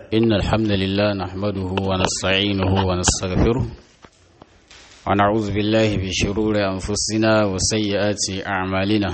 إن الحمد لله نحمده ونستعينه ونستغفره ونعوذ بالله من شرور أنفسنا وسيئات أعمالنا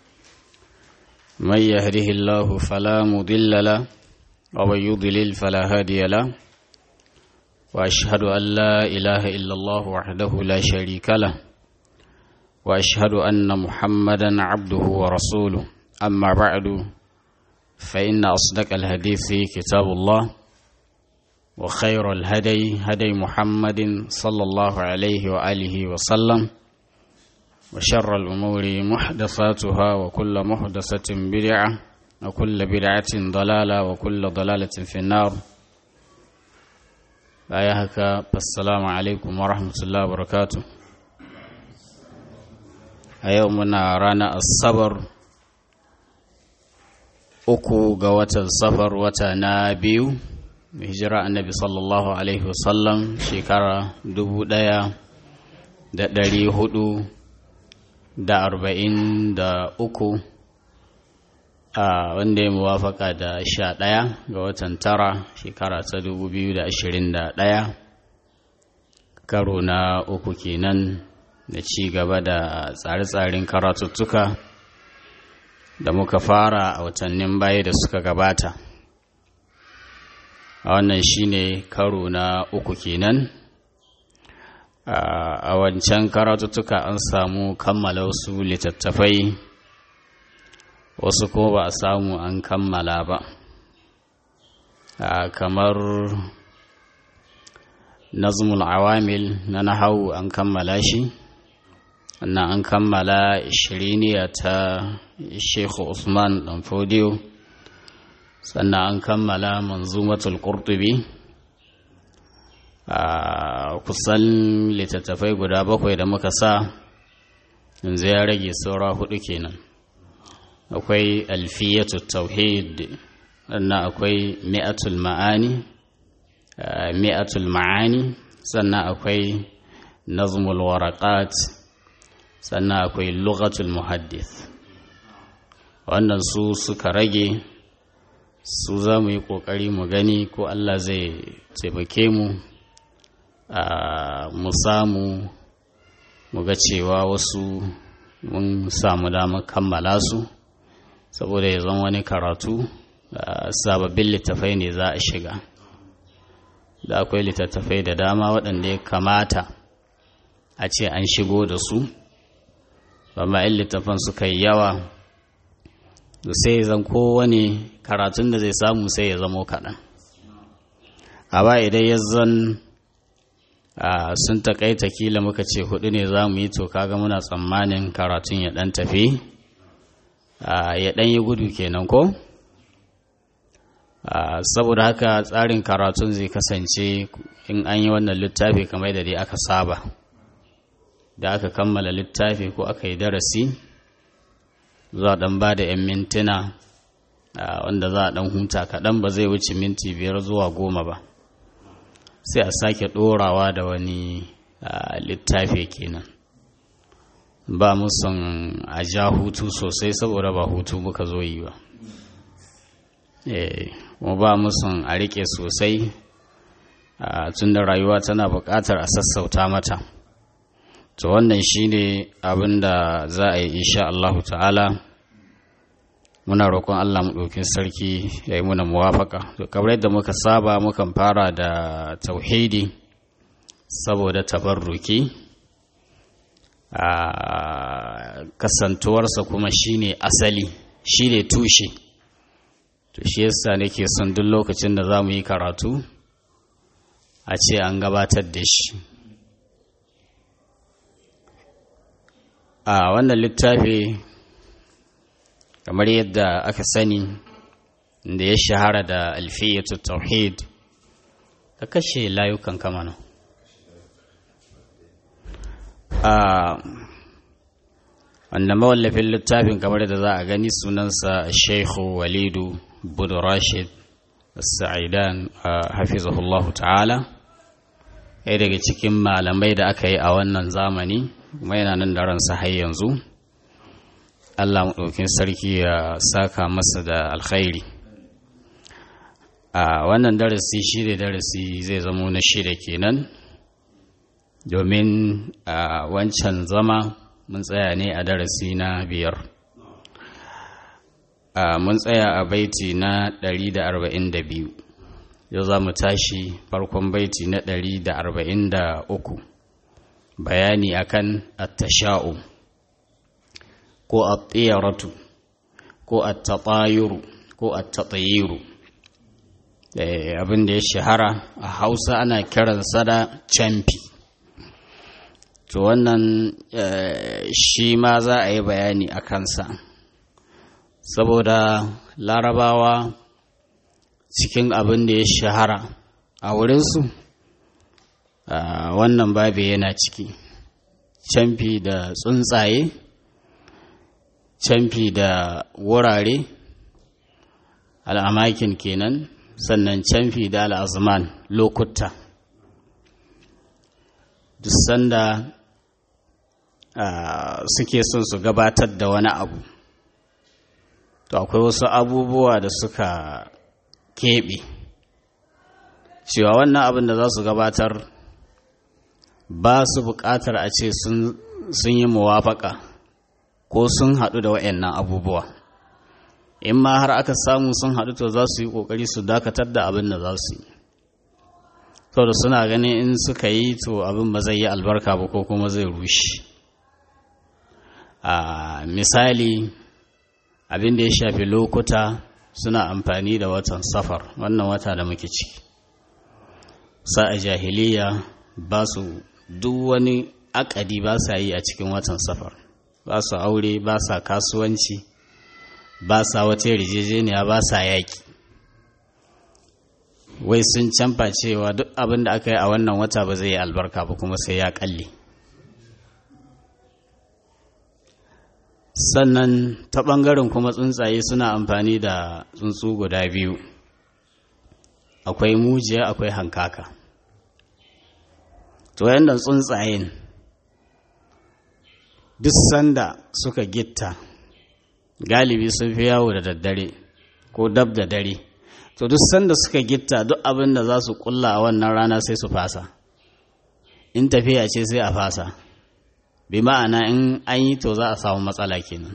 من يهده الله فلا مضل له ومن يضلل فلا هادي له وأشهد أن لا إله إلا الله وحده لا شريك له وأشهد أن محمدا عبده ورسوله أما بعد فإن أصدق الحديث كتاب الله وخير الهدي هدي محمد صلى الله عليه وآله وسلم وشر الأمور محدثاتها وكل محدثة بدعة وكل بدعة ضلالة وكل ضلالة في النار بايهك فالسلام عليكم ورحمة الله وبركاته أيومنا رانا الصبر uku ga watan safar wata na biyu hijira annabi sallallahu alaihi wasallam shekara dubu ɗaya da ɗari hudu da arba'in da uku a wanda ya muwafaka da sha ɗaya ga watan tara shekara ta dubu biyu da ashirin da ɗaya karo na uku kenan da ci gaba da tsare-tsaren karatuttuka da muka fara a watannin baya da suka gabata a wannan shine karo na uku kenan a wancan karatuttuka an samu kammala wasu littattafai wasu kuma ba a samu an kammala ba kamar nazmul awamil na nahawu an kammala shi sannan an kammala shiriniya ta Sheikh Usman dan Fodiyo sannan an kammala manzumatul Qurtubi a kusan littattafai guda bakwai da muka sa yanzu ya rage saura hudu kenan akwai alfiyatul tauhid sannan akwai mi'atul ma'ani mi'atul ma'ani sannan akwai nazmul waraqat sannan akwai lughatul muhaddith wannan su suka rage su za mu yi ƙoƙari mu gani ko Allah zai taimake mu a mu samu mu ga cewa wasu mun samu damar kammala su saboda ya zama wani karatu sababbin littafai ne za a shiga da akwai littattafai da dama waɗanda ya kamata a ce an shigo da su amma in littafan suka yi yawa sai zan kowane karatun da zai samu sai ya zamo kaɗan a ba idan ya zan sun takaita kila muka ce hudu ne za mu yi to kaga muna tsammanin karatun ya ɗan tafi ya ɗan yi gudu kenan ko saboda haka tsarin karatun zai kasance in an yi wannan littafi kamar da dai aka saba da aka kammala littafi ko aka yi darasi za a ɗan ba da 'yan mintuna wanda za a ɗan huta kaɗan ba zai wuce minti biyar zuwa goma ba sai a sake ɗorawa da wani littafi kenan ba musun a ja hutu sosai saboda ba hutu muka zo yi ba kuma ba musun a riƙe sosai tun da rayuwa tana buƙatar a sassauta mata to wannan shine abin da za a yi insha Allahu ta'ala muna roƙon Allah maɗaukin sarki ya yi muna muwafaka to kamar yadda muka saba mukan fara da tauhidi saboda tabarruki a kasantuwarsa kuma shine asali shine tushe to shi yasa nake son duk lokacin da za mu yi karatu a ce an gabatar da shi a wannan littafi kamar yadda aka sani da ya shahara da alfiyatu tauhid ka kashe layukan kamana a wanda mawallafin littafin kamar da za a gani sunansa sheikhu walidu budu rashid sa'idan hafizahullahu ta'ala ɗaya daga cikin malamai da aka yi a wannan zamani kuma yana nan da ransa har yanzu Allah maɗaukin sarki ya saka masa da alkhairi a wannan darasi shi da darasi zai zamo na shida kenan domin a wancan zama mun tsaya ne a darasi na biyar mun tsaya a baiti na 142 yau za mu tashi farkon baiti na 143 bayani akan attasha'u ko at-tiyaratu ko at-tatayuru ko at-tatayiru abin da ya shahara a Hausa ana kiransa da camfi to wannan shi ma za a yi bayani a kansa saboda larabawa cikin abin da ya shahara a wurinsu wannan babi yana ciki camfi da tsuntsaye camfi da wurare al'amakin kenan sannan camfi da al'azman lokuta duk sanda suke son su gabatar da wani abu to akwai wasu abubuwa da suka keɓe cewa wannan abin da za su gabatar ba su buƙatar a ce sun yi muwafaka ko sun haɗu da waɗannan abubuwa in ma har aka samu sun haɗu to za su yi ƙoƙari su dakatar da abin da za su yi da suna ganin in suka yi to abin ba zai yi albarka ba ko kuma zai rushe a misali abin da ya shafi lokuta suna amfani da watan safar wannan wata da muke ciki sa a jahiliya ba su duk wani akadi ba sa yi a cikin watan safar ba su aure ba sa kasuwanci ba sa wata yarjejeniya ba sa yaƙi wai sun canfa cewa duk abin da aka yi a wannan wata ba zai yi albarka ba kuma sai ya kalle sannan ta ɓangaren kuma tsuntsaye suna amfani da tsuntsu guda biyu akwai mujiya akwai hankaka to yadda tsuntsayen duk sanda suka gitta galibi sun fi yawo da daddare ko dab da dare to duk sanda suka gitta duk abin da za su kulla a wannan rana sai su fasa in tafiya ce sai a fasa bi ma'ana in an yi to za a samu matsala kenan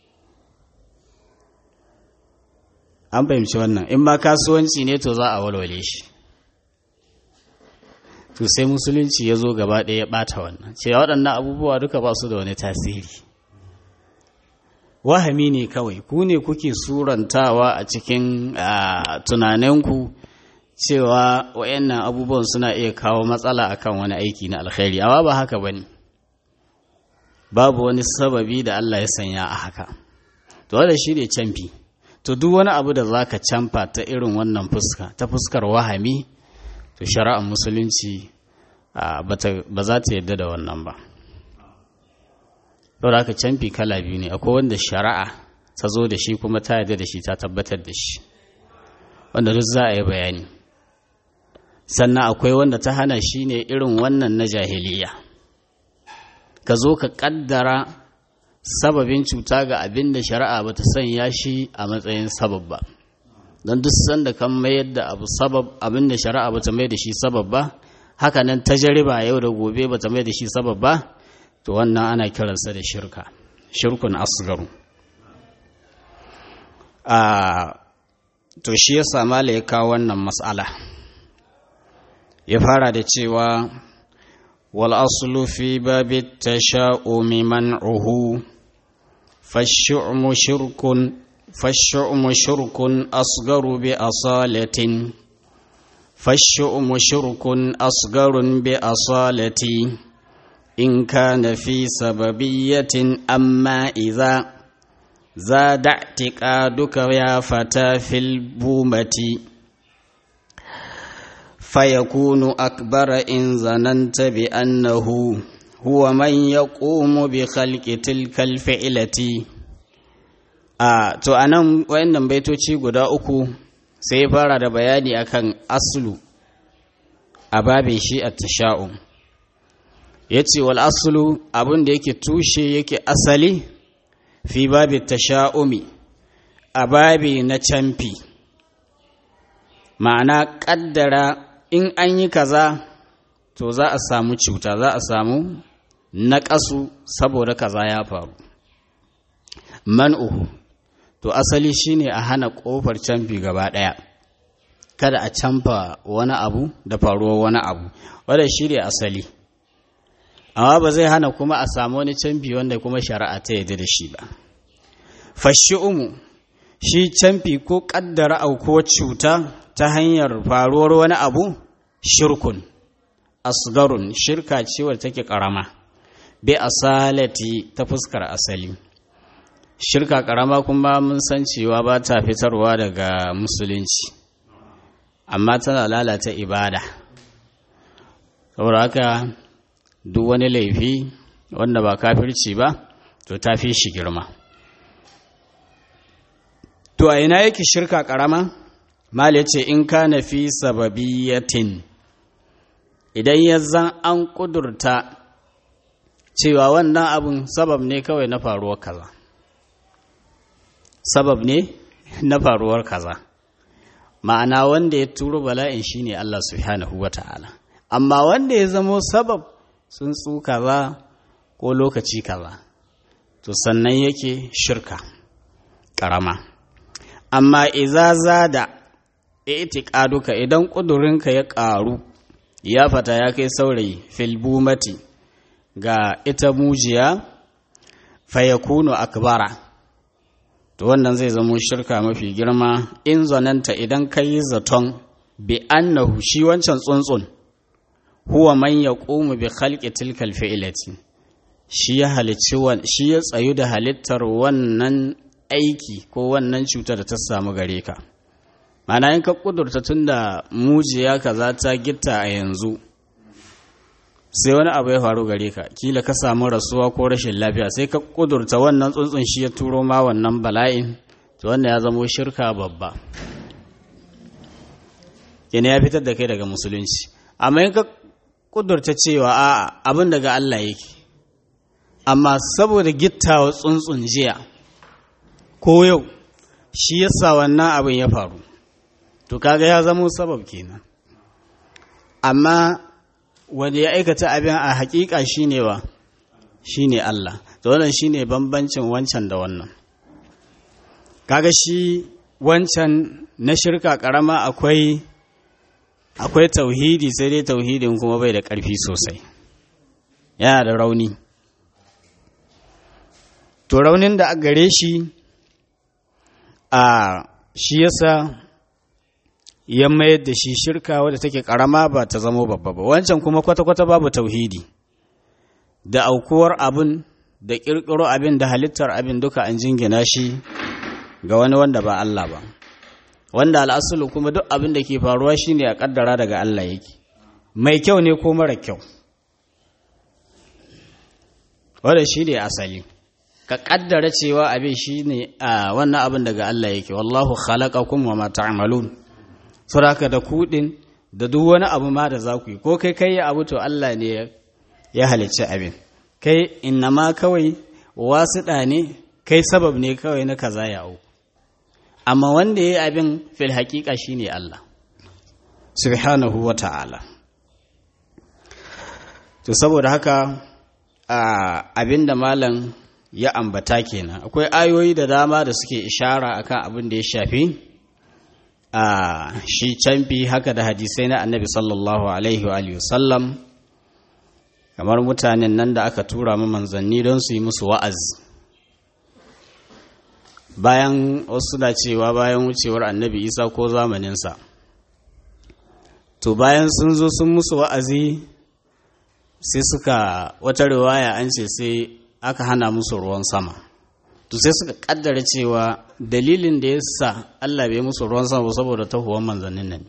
an fahimci wannan in ma kasuwanci ne to za a walwale shi to sai musulunci ya zo gaba ɗaya ya ɓata wannan cewa waɗannan abubuwa duka ba su da wani tasiri wahami ne kawai ku ne kuke surantawa a cikin tunaninku cewa wayannan abubuwan suna iya kawo matsala akan wani aiki na alkhairi amma ba haka bane babu wani sababi da Allah ya sanya a haka to wanda shi ne camfi to duk wani abu da zaka camfa ta irin wannan fuska ta fuskar wahami to shari'ar musulunci ba za ta yarda da wannan ba saboda haka camfi kala biyu ne akwai wanda shari'a ta zo da shi kuma ta yarda da shi ta tabbatar da shi wanda duk za a yi bayani sannan akwai wanda ta hana shi ne irin wannan na jahiliya ka zo ka kaddara sababin cuta ga abin da shari'a ba ta sanya shi a matsayin sabab ba don duk sanda kan mayar da abu sabab abin da shari'a ba ta mai da shi sabab ba haka nan tajariba yau da gobe ba ta mai da shi sabab ba to wannan ana kiransa da shirka shirkun asgaru a to shi ya samala ya kawo wannan matsala ya fara da cewa wal aslu fi babi tasha'umi man'uhu fashu'mu shirkun fashu'mu shirkun asgaru bi asalatin fashu'mu shirkun asgarun bi asalati in kana fi sababiyatin amma idza زاد اعتقادك يا فتى في البومة فيكون أكبر إن ظننت بأنه هو من يقوم بخلق تلك الفعلة a to anan wayannan baitoci guda uku sai ya fara da bayani akan aslu a babin shi a tasha'um yace wal aslu abin da yake tushe yake asali fi babi tasha'umi a babi na camfi ma'ana ƙaddara in an yi kaza to za a samu cuta za a samu naƙasu saboda kaza ya faru man'uhu to asali shine a hana ƙofar canfi gaba ɗaya kada a canfa wani abu da faruwar wani abu wadda shi ne asali amma ba zai hana kuma a samu wani canfi wanda kuma shari'a ta yadda da shi ba fashi umu shi canfi ko ƙaddara aukuwar cuta ta hanyar faruwar wani abu shirkun asgarun shirka ce wadda take ƙarama bi asalati ta fuskar asali shirka ƙarama kuma mun san cewa ba ta fitarwa daga musulunci amma tana lalata ibada saboda haka duk wani laifi wanda ba kafirci ba to ta fi shi girma to a ina yake shirka karama mal yace in kana fi sababiyatin idan ya zan an kudurta cewa wannan abun sabab ne kawai na faruwar kaza sabab ne na faruwar kaza ma'ana wanda ya turo bala'in shine Allah subhanahu wata'ala amma wanda ya zamo sabab tsuntsu kaza ko lokaci kaza to sannan yake shirka karama amma iza zada itiqaduka idan kudurinka ya karu ya fata ya kai saurayi filbumati ga ita mujiya fayakunu akbara to wannan zai zamo shirka mafi girma in zananta idan ka yi zaton bi annahu shi wancan tsuntsun huwa man yaqumu bi khalqi tilkal fi'lati shi ya halicci shi ya tsayu da halittar wannan aiki ko wannan cutar da ta samu gare ka mana in ka kudurta tunda mujiya kaza ta gitta a yanzu sai wani abu ya faru gare ka kila ka samu rasuwa ko rashin lafiya sai ka kudurta wannan tsuntsun shi ya turo ma wannan bala'in to wannan ya zamo shirka babba yana ya fitar da kai daga musulunci amma in ka kudurta cewa a'a abin daga Allah yake amma saboda gittawa tsuntsun jiya ko yau shi yasa wannan abin ya faru to kaga ya zamo sabab kenan amma wanda ya aikata abin a hakika shine wa shine Allah to wannan shine bambancin wancan da wannan kaga shi wancan na shirka karama akwai akwai tauhidi sai dai tauhidin kuma bai da ƙarfi sosai yana da rauni to raunin da a gare shi a shi yasa ya mayar da shi shirka wadda take karama ba ta zamo babba ba wancan kuma kwata-kwata babu tauhidi da aukuwar abin da ƙirƙiro abin da halittar abin duka an jingina shi ga wani wanda ba Allah ba wanda al'asulu kuma duk abin da ke faruwa shine a kaddara daga Allah yake mai kyau ne ko mara kyau wanda shi ne asali ka kaddara cewa abin shi ne a wannan abin daga Allah yake wallahu khalaqakum wa ma ta'malun saboda da kudin da duk wani abu ma da za ku yi ko kai kai abu to Allah ne ya halicci abin kai innama kawai wasuɗa ne kai sabab ne kawai na kaza ya auku amma wanda ya yi abin fil haƙiƙa shi ne Allah subhanahu wa ta'ala to saboda haka abin da malam ya ambata kenan akwai ayoyi da dama da suke ishara akan abin da ya shafi a shi canfi haka da hadisai na annabi sallallahu alaihi wa sallam kamar mutanen nan da aka tura ma manzanni don su yi musu wa'azi bayan wasu na cewa bayan wucewar annabi isa ko zamaninsa to bayan sun zo sun musu wa'azi sai suka wata riwaya an ce sai aka hana musu ruwan sama to sai suka kaddara cewa dalilin da ya sa allah bai musu ruwan sama saboda tahuwan manzannin nan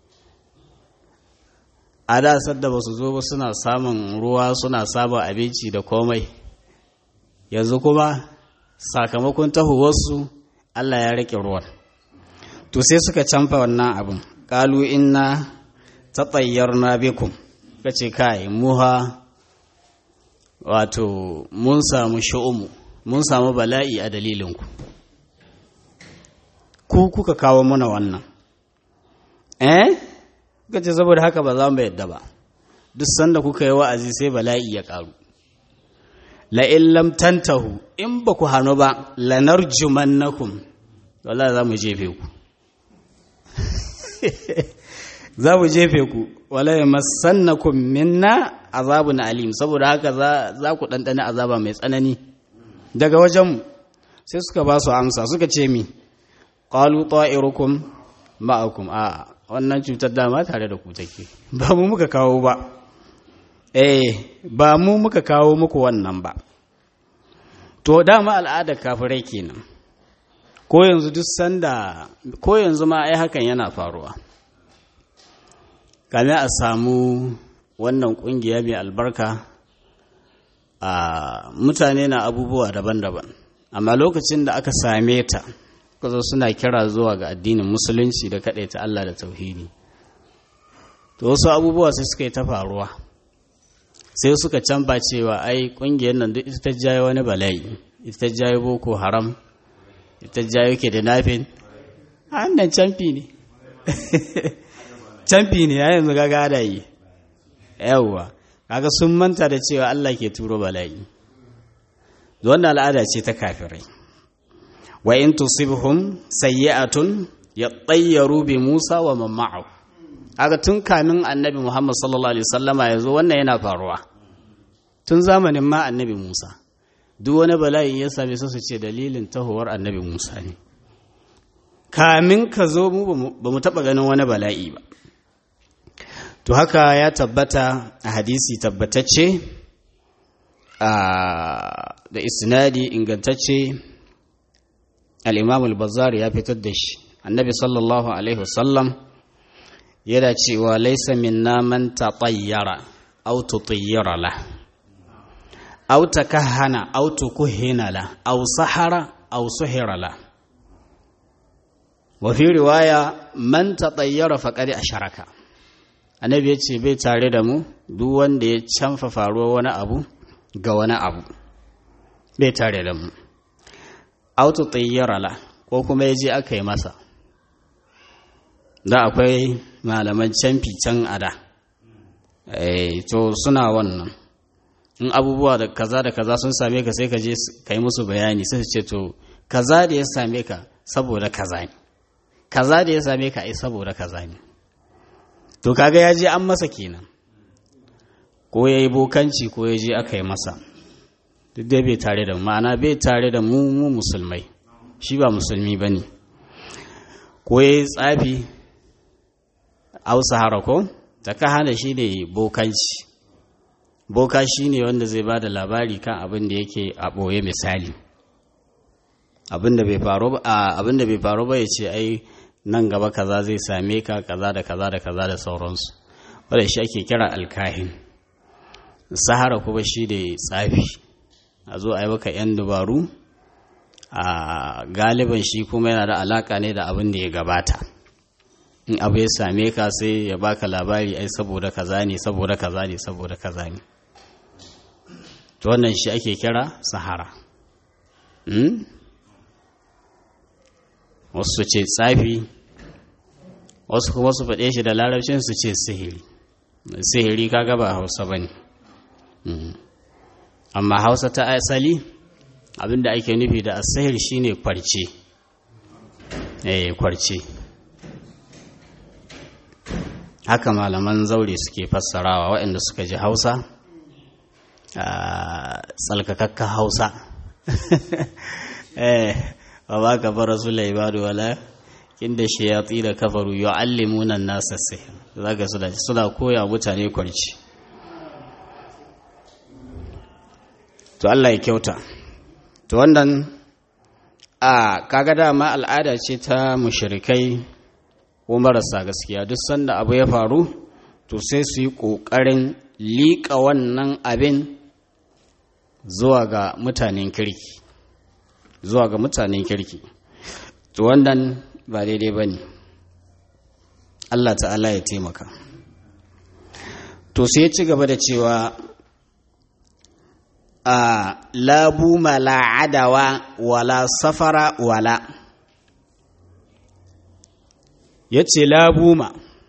a da sadda ba su zo ba suna samun ruwa suna samun abinci da komai yanzu kuma sakamakon tahowarsu Allah ya rike ruwan to sai suka canfa wannan abin ƙalu inna ta na bikum ka ce kai muha wato mun samu sha'umu mun samu bala'i a dalilinku ku kuka kawo mana wannan eh kuka ce saboda haka ba za mu yadda ba duk sanda kuka yi wa'azi sai bala'i ya ƙaru la'in lam tantahu in ba ku hannu ba lanarjumannakum wala za mu jefe ku za mu jefe ku wala ya masannakum minna azabun alim saboda haka za ku ɗanɗana azaba mai tsanani daga wajenmu sai suka ba su amsa suka ce mi ƙalu ta'irukum ma'akum a wannan cutar dama tare da ku take ba mu muka kawo ba eh ba mu muka kawo muku wannan ba to dama al'adar kafirai kenan ko yanzu duk sanda ko yanzu ma ai hakan yana faruwa kame a samu wannan kungiya mai albarka a mutane na abubuwa daban-daban amma lokacin da aka same ta kuzo suna kira zuwa ga addinin musulunci da ta Allah da tauhidi to wasu abubuwa sai suka yi ta faruwa sai suka canfa cewa ai kungiyar nan duk ita ta jayo wani bala'i ita ta jayo boko haram ita ta jayo ke da nafin nan canfi ne canfi ne ya yanzu gaga da yi yawwa kaga sun manta da cewa Allah ke turo bala'i wannan al'ada ce ta kafirai wa in tusibhum sayyi'atun yatayyaru bi Musa wa man ma'ahu aga tun kamin annabi Muhammad sallallahu alaihi wasallama yazo wannan yana faruwa tun zamanin ma annabi Musa duk wani bala'i ya same su su ce dalilin tahowar annabi Musa ne kamin ka zo mu ba mu taba ganin wani bala'i ba to haka ya tabbata a hadisi tabbatacce da isnadi ingantacce al'imam al-bazar ya fitar da shi annabi sallallahu alaihi wasallam yana cewa laisa minna man tatayyara aw tutayyara la aw takahana aw tukuhina la aw sahara aw suhira la wa fi riwaya man tatayyara faqad asharaka annabi ya ce bai tare da mu duk wanda ya canfa faruwar wani abu ga wani abu bai tare da mu auto la ko kuma ya je aka yi masa da akwai malaman canfi can ada to suna wannan in abubuwa da kaza da kaza sun same ka sai ka je ka yi musu bayani sai su ce to kaza da ya same ka saboda kaza ne kaza da ya same ka ai saboda kaza ne to kaga ya je an masa kenan ko ya yi bokanci ko ya je aka yi masa duk dai bai tare da ma'ana bai tare da mu mu musulmai shi ba musulmi ba ne ko ya yi tsafi ausa harako ta ka hana shi ne bokanci boka shi ne wanda zai ba da labari kan abin da yake a ɓoye misali abin da bai faru ba ya ce ai nan gaba kaza zai same ka kaza da kaza da kaza da sauransu wadda shi ake kira alkahin sahara kuma shi da tsafi a zo a yi maka 'yan dubaru a galiban shi kuma yana da alaka ne da abin da ya gabata in abu ya same ka sai ya baka labari ai saboda kaza ne saboda kaza ne saboda kaza ne to wannan shi ake kira sahara wasu ce tsafi wasu kuma su faɗe shi da larabcin su ce sihiri sihiri kaga ba hausa ba ne amma hausa ta asali abinda ake nufi da asahir shine kwarce eh kwarce haka malaman zaure suke fassarawa waɗanda suka ji hausa a tsalkakakka hausa eh wa ba ka fara su laibadu wala inda shayatsi da kafaru yu'allimuna an-nasa sihr zaka suna suna koya mutane kwarci to Allah ya kyauta to wannan a kaga dama al'ada ce ta mushrikai ko marasa gaskiya duk sanda abu ya faru to sai su yi ƙoƙarin liƙa wannan abin zuwa ga mutanen kirki zuwa ga mutanen kirki to wannan ba daidai ba ne Allah ta'ala ya taimaka to sai ci gaba da cewa a labu mala adawa wala safara wala ya ce labuma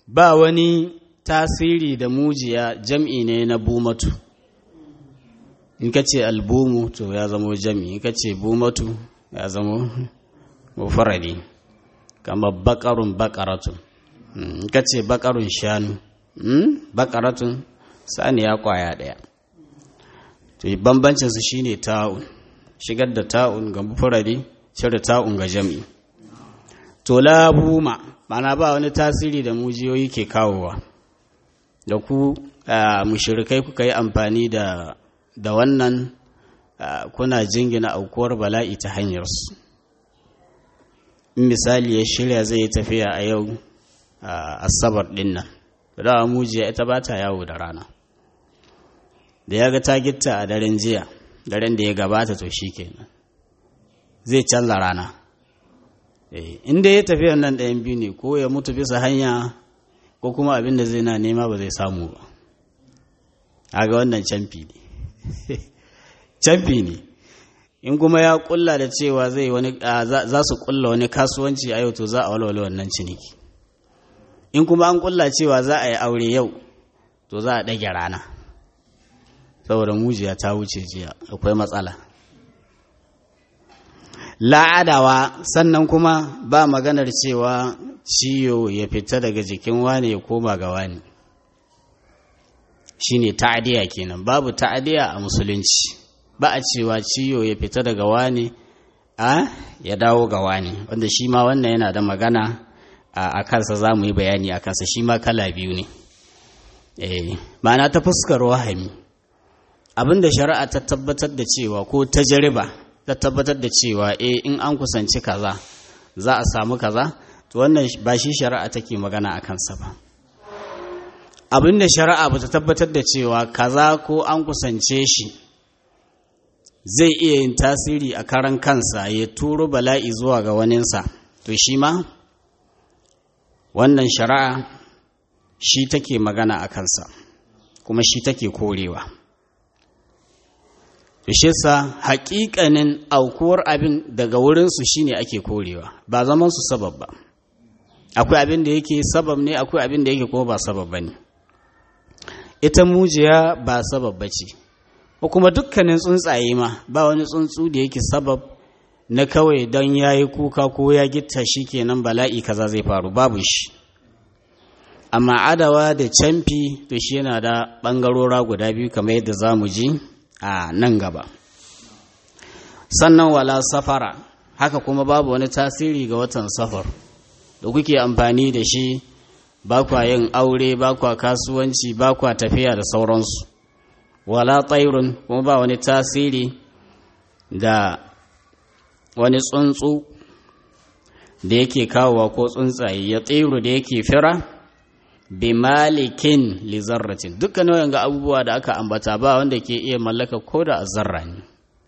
ba wani tasiri da mujiya jam'i ne na bumatu in ka ce albumu to ya zamo jam'i in ka ce bumatu ya zamo mufaradi kama bakarun bakaratun in ka ce bakarun shanu bakaratun saniya kwaya ɗaya to bambancinsu shine ta'un shigar da ta'un ga mufaradi cire ta'un ga jam'i to labuma mana ba wani tasiri da mujiyoyi ke kawowa da ku mushirikai kuka yi amfani da da wannan kuna jingina aukuwar bala'i ta hanyarsu in misali ya shirya zai yi tafiya a yau asabar din nan da mujiya ita ba ta yawo da rana da ya ga ta gitta a daren jiya daren da ya gabata to shi kenan zai canza rana inda ya tafiya nan ɗayan biyu ne ko ya mutu bisa hanya ko kuma abin da zai na nema ba zai samu ba a ga wannan camfi ne camfi ne in kuma ya kulla da cewa zai wani za su kulla wani kasuwanci a yau to za a walwale wannan ciniki in kuma an kulla cewa za a yi aure yau to za a ɗage rana saboda mujiya ta wuce jiya akwai matsala la'adawa sannan kuma ba maganar cewa ciyo ya fita daga jikin wane ya koma ga wani shine ta'adiya kenan babu ta'adiya a musulunci ba a cewa ciyo ya fita daga wani a ya dawo ga wani wanda shi ma wannan yana da magana a kansa za mu yi bayani a kansa shi ma kala biyu ne ma'ana ta fuskar wahami abinda shari'a ta tabbatar da cewa ko ta jariba ta tabbatar da cewa e in an kusanci kaza za a samu kaza to wannan ba shi shari'a take magana a kansa ba abinda shari'a ba ta tabbatar da cewa kaza ko an kusance shi zai iya yin tasiri a karan kansa ya turo bala'i zuwa ga waninsa to shi ma wannan shari'a shi take magana a kansa kuma shi take korewa sa haƙiƙanin aukuwar abin daga wurinsu shine ake korewa ba zaman su sabab ba akwai abin da yake sabab ne akwai abin da yake kuma ba sabab ba ne ita mujiya ba sabab ba ce ko kuma dukkanin tsuntsaye ma ba wani tsuntsu da yake sabab na kawai don ya yi kuka ko ya gitta shi kenan bala'i kaza zai faru babu shi amma adawa da camfi to shi yana da ɓangarora guda biyu kamar yadda za mu ji a nan gaba sannan wala safara haka kuma babu wani tasiri ga watan safar da kuke amfani da shi ba kwa yin aure ba kwa kasuwanci ba kwa tafiya da sauransu wala tsairun kuma ba wani tasiri da wani tsuntsu da yake kawowa ko tsuntsaye ya tsiru da yake fira bi malikin li zarratin dukkan nau'in ga abubuwa da aka ambata ba wanda ke iya mallaka ko da a zarra ne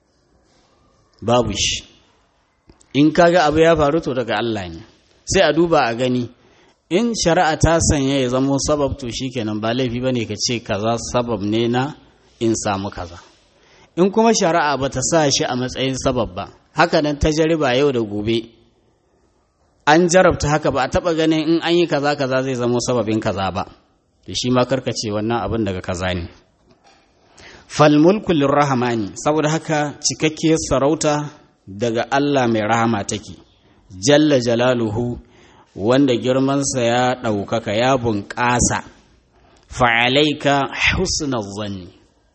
babu shi in kaga abu ya faru to daga Allah ne sai a duba a gani in shari'a ta sanya ya zamo sabab to shikenan ba laifi bane ka ce kaza sabab ne na in samu kaza in kuma shari'a bata sa shi a matsayin sabab ba haka nan tajriba yau da gobe an jarabta haka ba a taba ganin in an yi kaza kaza zai zamo sababin kaza ba da shi ma karkace wannan abin daga kaza ne fal mulku lirrahmani saboda haka cikakkiyar sarauta daga Allah mai rahama take jalla jalaluhu wanda girmansa ya ɗaukaka ya bunƙasa fa'alaika husnal zanni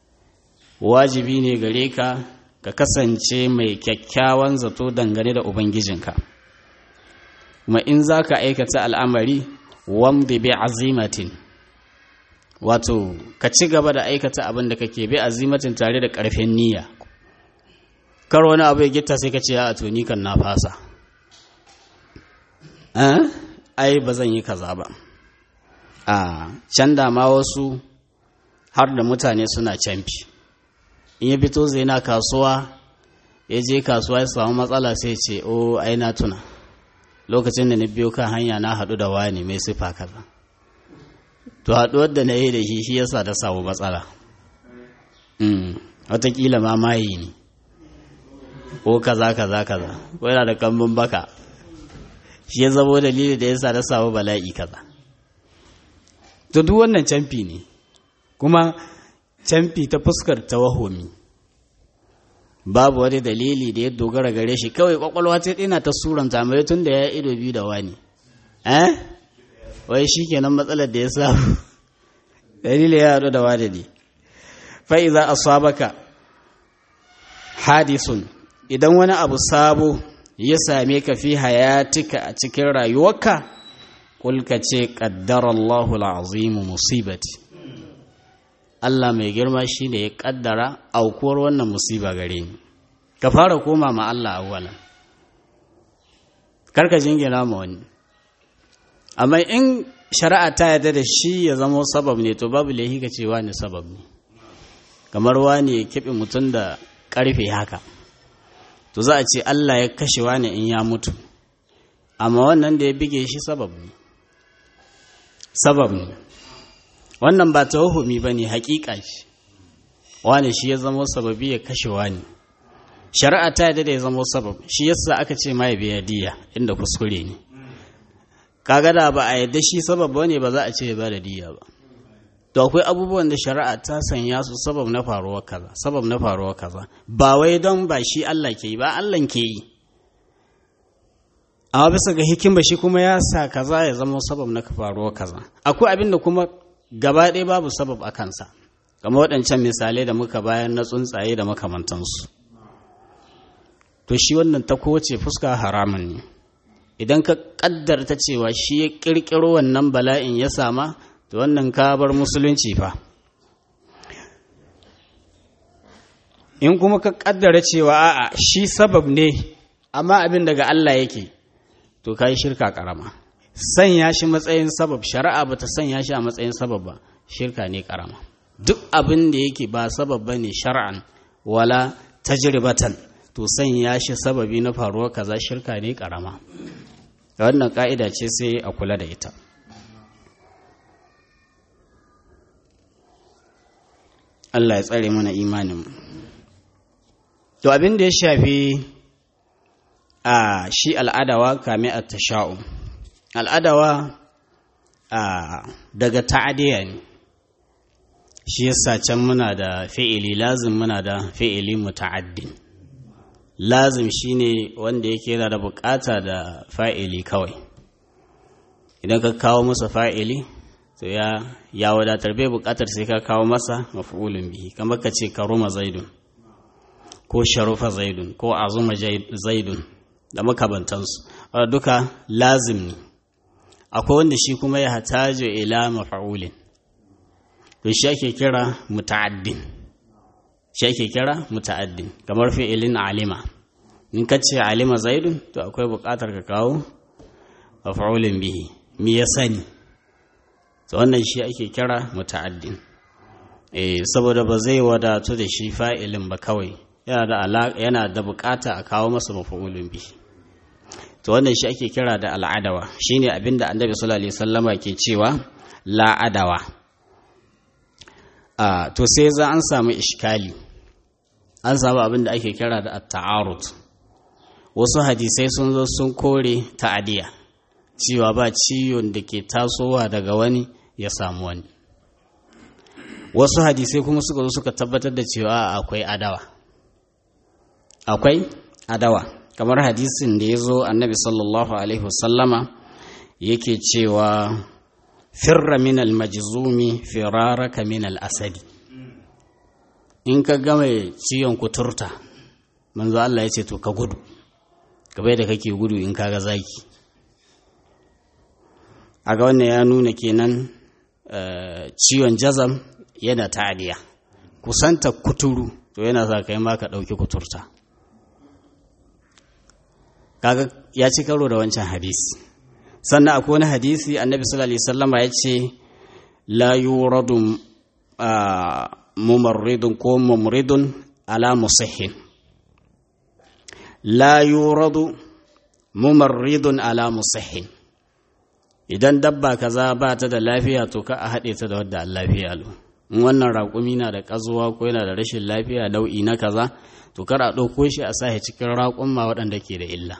wajibi ne gare ka ka kasance mai kyakkyawan zato dangane da ubangijinka kuma in za ka aikata al'amari wamdi bi azimatin wato ka ci gaba da aikata abin da kake bi azimatin tare da ƙarfin niyya kar wani abu ya gita sai ka ce a to ni kan na fasa ai ba zan yi kaza ba a can da ma wasu har da mutane suna canfi in ya fito zai na kasuwa ya je kasuwa ya samu matsala sai ce o ai na tuna lokacin da na biyo kan hanya na haɗu da wani mai sifa kaza to haɗuwar da na yi da shi shi yasa da samu matsala watakila ma mayi ne ko kaza kaza kaza ko yana da kambun baka shi ya zamo dalili da yasa na samu bala'i kaza to duk wannan camfi ne kuma camfi ta fuskar tawahumi babu wani dalili da ya dogara gare shi kawai kwakwalwa ta ɗina ta suranta mai tun da ya ido biyu da wani eh wai shi kenan matsalar da ya samu dalili ya haɗu da wani ne fa'iza asabaka hadisun idan wani abu sabo ya same ka fi hayatika a cikin rayuwarka kulka ce ƙaddarallahu al'azimu musibati Allah mai girma shi ne ya ƙaddara aukuwar wannan musiba gare ni ka fara koma ma Allah awwalan karka jingina ma wani amma in shari'a ta yarda da shi ya zama sabab ne to babu laihi ka ce wani sabab ne kamar wani ya kiɓe mutum da ƙarfe haka to za a ce Allah ya kashe wani in ya mutu amma wannan da ya bige shi sabab ne sabab ne wannan ba tawahumi ba ne haƙiƙa ce wani shi ya zama sababi ya kashe wani shari'a ta yadda da ya zama sabab shi yasa aka ce ma ya biya diya inda kuskure ne kaga da ba a yadda shi sabab ba ne ba za a ce ya ba da diya ba to akwai abubuwan da shari'a ta sanya su sabab na faruwa kaza sabab na faruwa kaza ba wai don ba shi Allah ke yi ba Allah ke yi amma bisa ga hikima shi kuma ya sa kaza ya zama sabab na faruwa kaza akwai abin da kuma gaba ɗaya babu sabab a kansa kamar waɗancan misalai da muka bayan na tsuntsaye da makamantansu to shi wannan ta kowace fuska haramun ne idan ka ƙaddarta cewa shi ya ƙirƙiro wannan bala'in ya sama to wannan ka bar musulunci fa in kuma ka kaddara cewa a'a shi sabab ne amma abin daga Allah yake to kai shirka karama sanya shi matsayin sabab shari'a bata sanya shi a matsayin sabab ba shirka ne karama duk abin da yake ba sabab bane shar'an wala tajribatan to sanya shi sababi na faruwar kaza shirka ne karama wannan ka'ida ce sai a kula da ita Allah ya tsare mana imanin to abin da ya shafi a shi al'adawa kame a tasha'u al'adawa a daga ta'adiyya ne shi yasa can muna da fi'ili lazim muna da fi'ili muta'addin lazim shine wanda yake yana da bukata da fa'ili kawai idan ka kawo masa fa'ili to ya ya wadatar bai bukatar sai ka kawo masa maf'ulun bihi kamar ka ce karuma zaidun ko sharufa zaidun ko azuma zaidun da makabantansu duka lazim ne akwai wanda shi kuma ya hatajo ila maf'ulin to shi ake kira muta'addin shi ake kira muta'addin kamar fi'ilin alima in ka ce alima zaidun to akwai bukatar ka kawo maf'ulin bihi mi ya sani to wannan shi ake kira muta'addin eh saboda ba zai wadatu da shi fa'ilin ba kawai yana da yana da bukata a kawo masa maf'ulun bi to wannan shi ake kira da al'adawa shine abinda annabi sallallahu alaihi wasallama ke cewa la adawa a to sai za an samu iskali an samu abinda ake kira da at-ta'arud wasu hadisai sun zo sun kore ta'adiya cewa ba ciwon da ke tasowa daga wani ya samu wani wasu hadisai kuma suka zo suka tabbatar da cewa akwai adawa akwai adawa kamar hadisin da ya zo annabi sallallahu alaihi wasallama yake cewa firra min almajzumi firaraka min asadi in ka gama ciwon kuturta manzo Allah ya ce to ka gudu gabai da kake gudu in kaga zaki a ga wannan ya nuna kenan ciwon jazam yana ta'adiya kusanta kuturu to yana sa kai ma ka ɗauki kuturta kaga ya ci karo da wancan hadisi sannan akwai wani hadisi annabi sallallahu alaihi wasallama ya ce la yuradu mumarridun ko mumridun ala musihhin la yuradu mumarridun ala musihhin idan dabba kaza ba ta da lafiya to ka a haɗe ta da wadda an lafiya lo in wannan raƙumi na da ƙazuwa ko yana da rashin lafiya nau'i na kaza to kar a ɗauko shi a sahi cikin raƙumma waɗanda ke da illa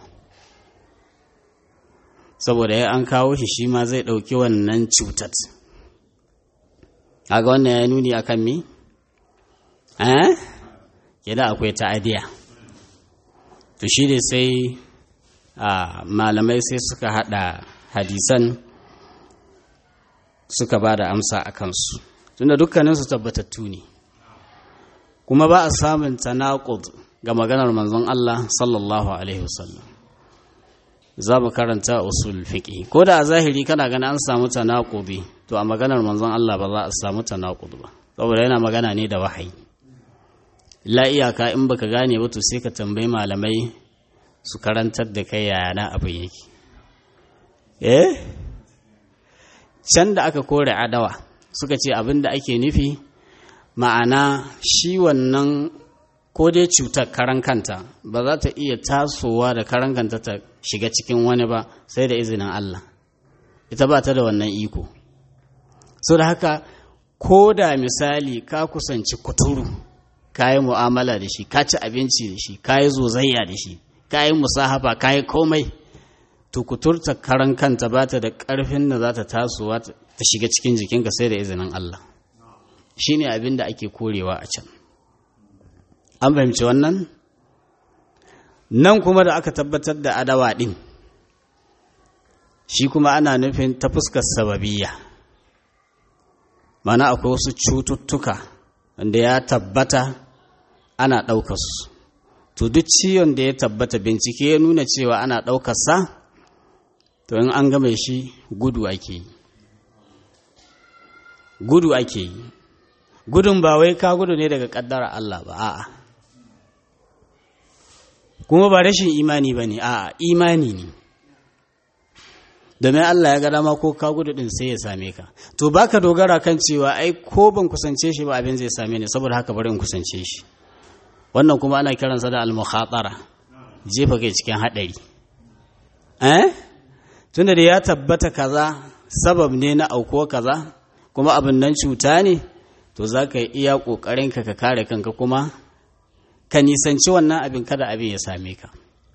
saboda ya an kawo shi shi ma zai ɗauki wannan cutat kaga wannan ya nuni akan mi eh yana akwai ta'adiya to shi ne sai malamai sai suka hada hadisan suka ba da amsa a kansu tunda dukkaninsu tabbatattu ne kuma ba a samun tanaqud ga maganar manzon Allah sallallahu alaihi wasallam za mu karanta usul fiqi ko da a zahiri kana ganin an samu tanaqudi to a maganar manzon Allah ba za a samu tanaqud ba saboda yana magana ne da wahayi la iyaka in baka gane ba to sai ka tambayi malamai su karantar da kai yaya na abin yake eh can da aka kore adawa suka ce abin da ake nufi ma'ana shi wannan ko dai cutar karan kanta ba za ta iya tasowa da karan kanta ta shiga cikin wani ba sai da izinin Allah ita ba ta da wannan iko so da haka ko da misali ka kusanci kuturu ka yi mu'amala da shi ka ci abinci da shi ka yi zozayya da shi ka yi musahaba ka yi komai to kuturta karan kanta ba ta da ƙarfin da za ta tasowa ta shiga cikin jikinka sai da izinin Allah shi ne abin da ake korewa a can an fahimci wannan nan kuma da aka tabbatar da adawa ɗin shi kuma ana nufin ta fuskar sababiyya mana akwai wasu cututtuka wanda ya tabbata ana ɗaukarsu to duk ciwon da ya tabbata bincike ya nuna cewa ana ɗaukarsa to in an game shi gudu ake yi gudu ake yi gudun ba wai ka gudu ne daga ƙaddara Allah ba a'a kuma ba rashin imani ba ne a'a imani ne domin Allah ya ga dama ko ka gudu din sai ya same ka to baka dogara kan cewa ai ko ban kusance shi ba abin zai same ni saboda haka bari in kusance shi wannan kuma ana kiransa da al-mukhatara jefa kai cikin hadari eh tunda da ya tabbata kaza sabab ne na auko kaza kuma abin nan cuta ne to za ka yi iya ƙoƙarinka ka kare kanka kuma ka nisanci wannan abin kada abin ya same ka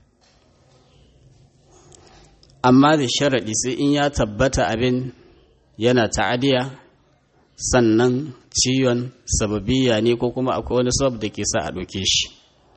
amma da sharaɗi sai in ya tabbata abin yana ta'adiya sannan ciwon sababiya ne ko kuma akwai wani sabab da ke sa a ɗauke shi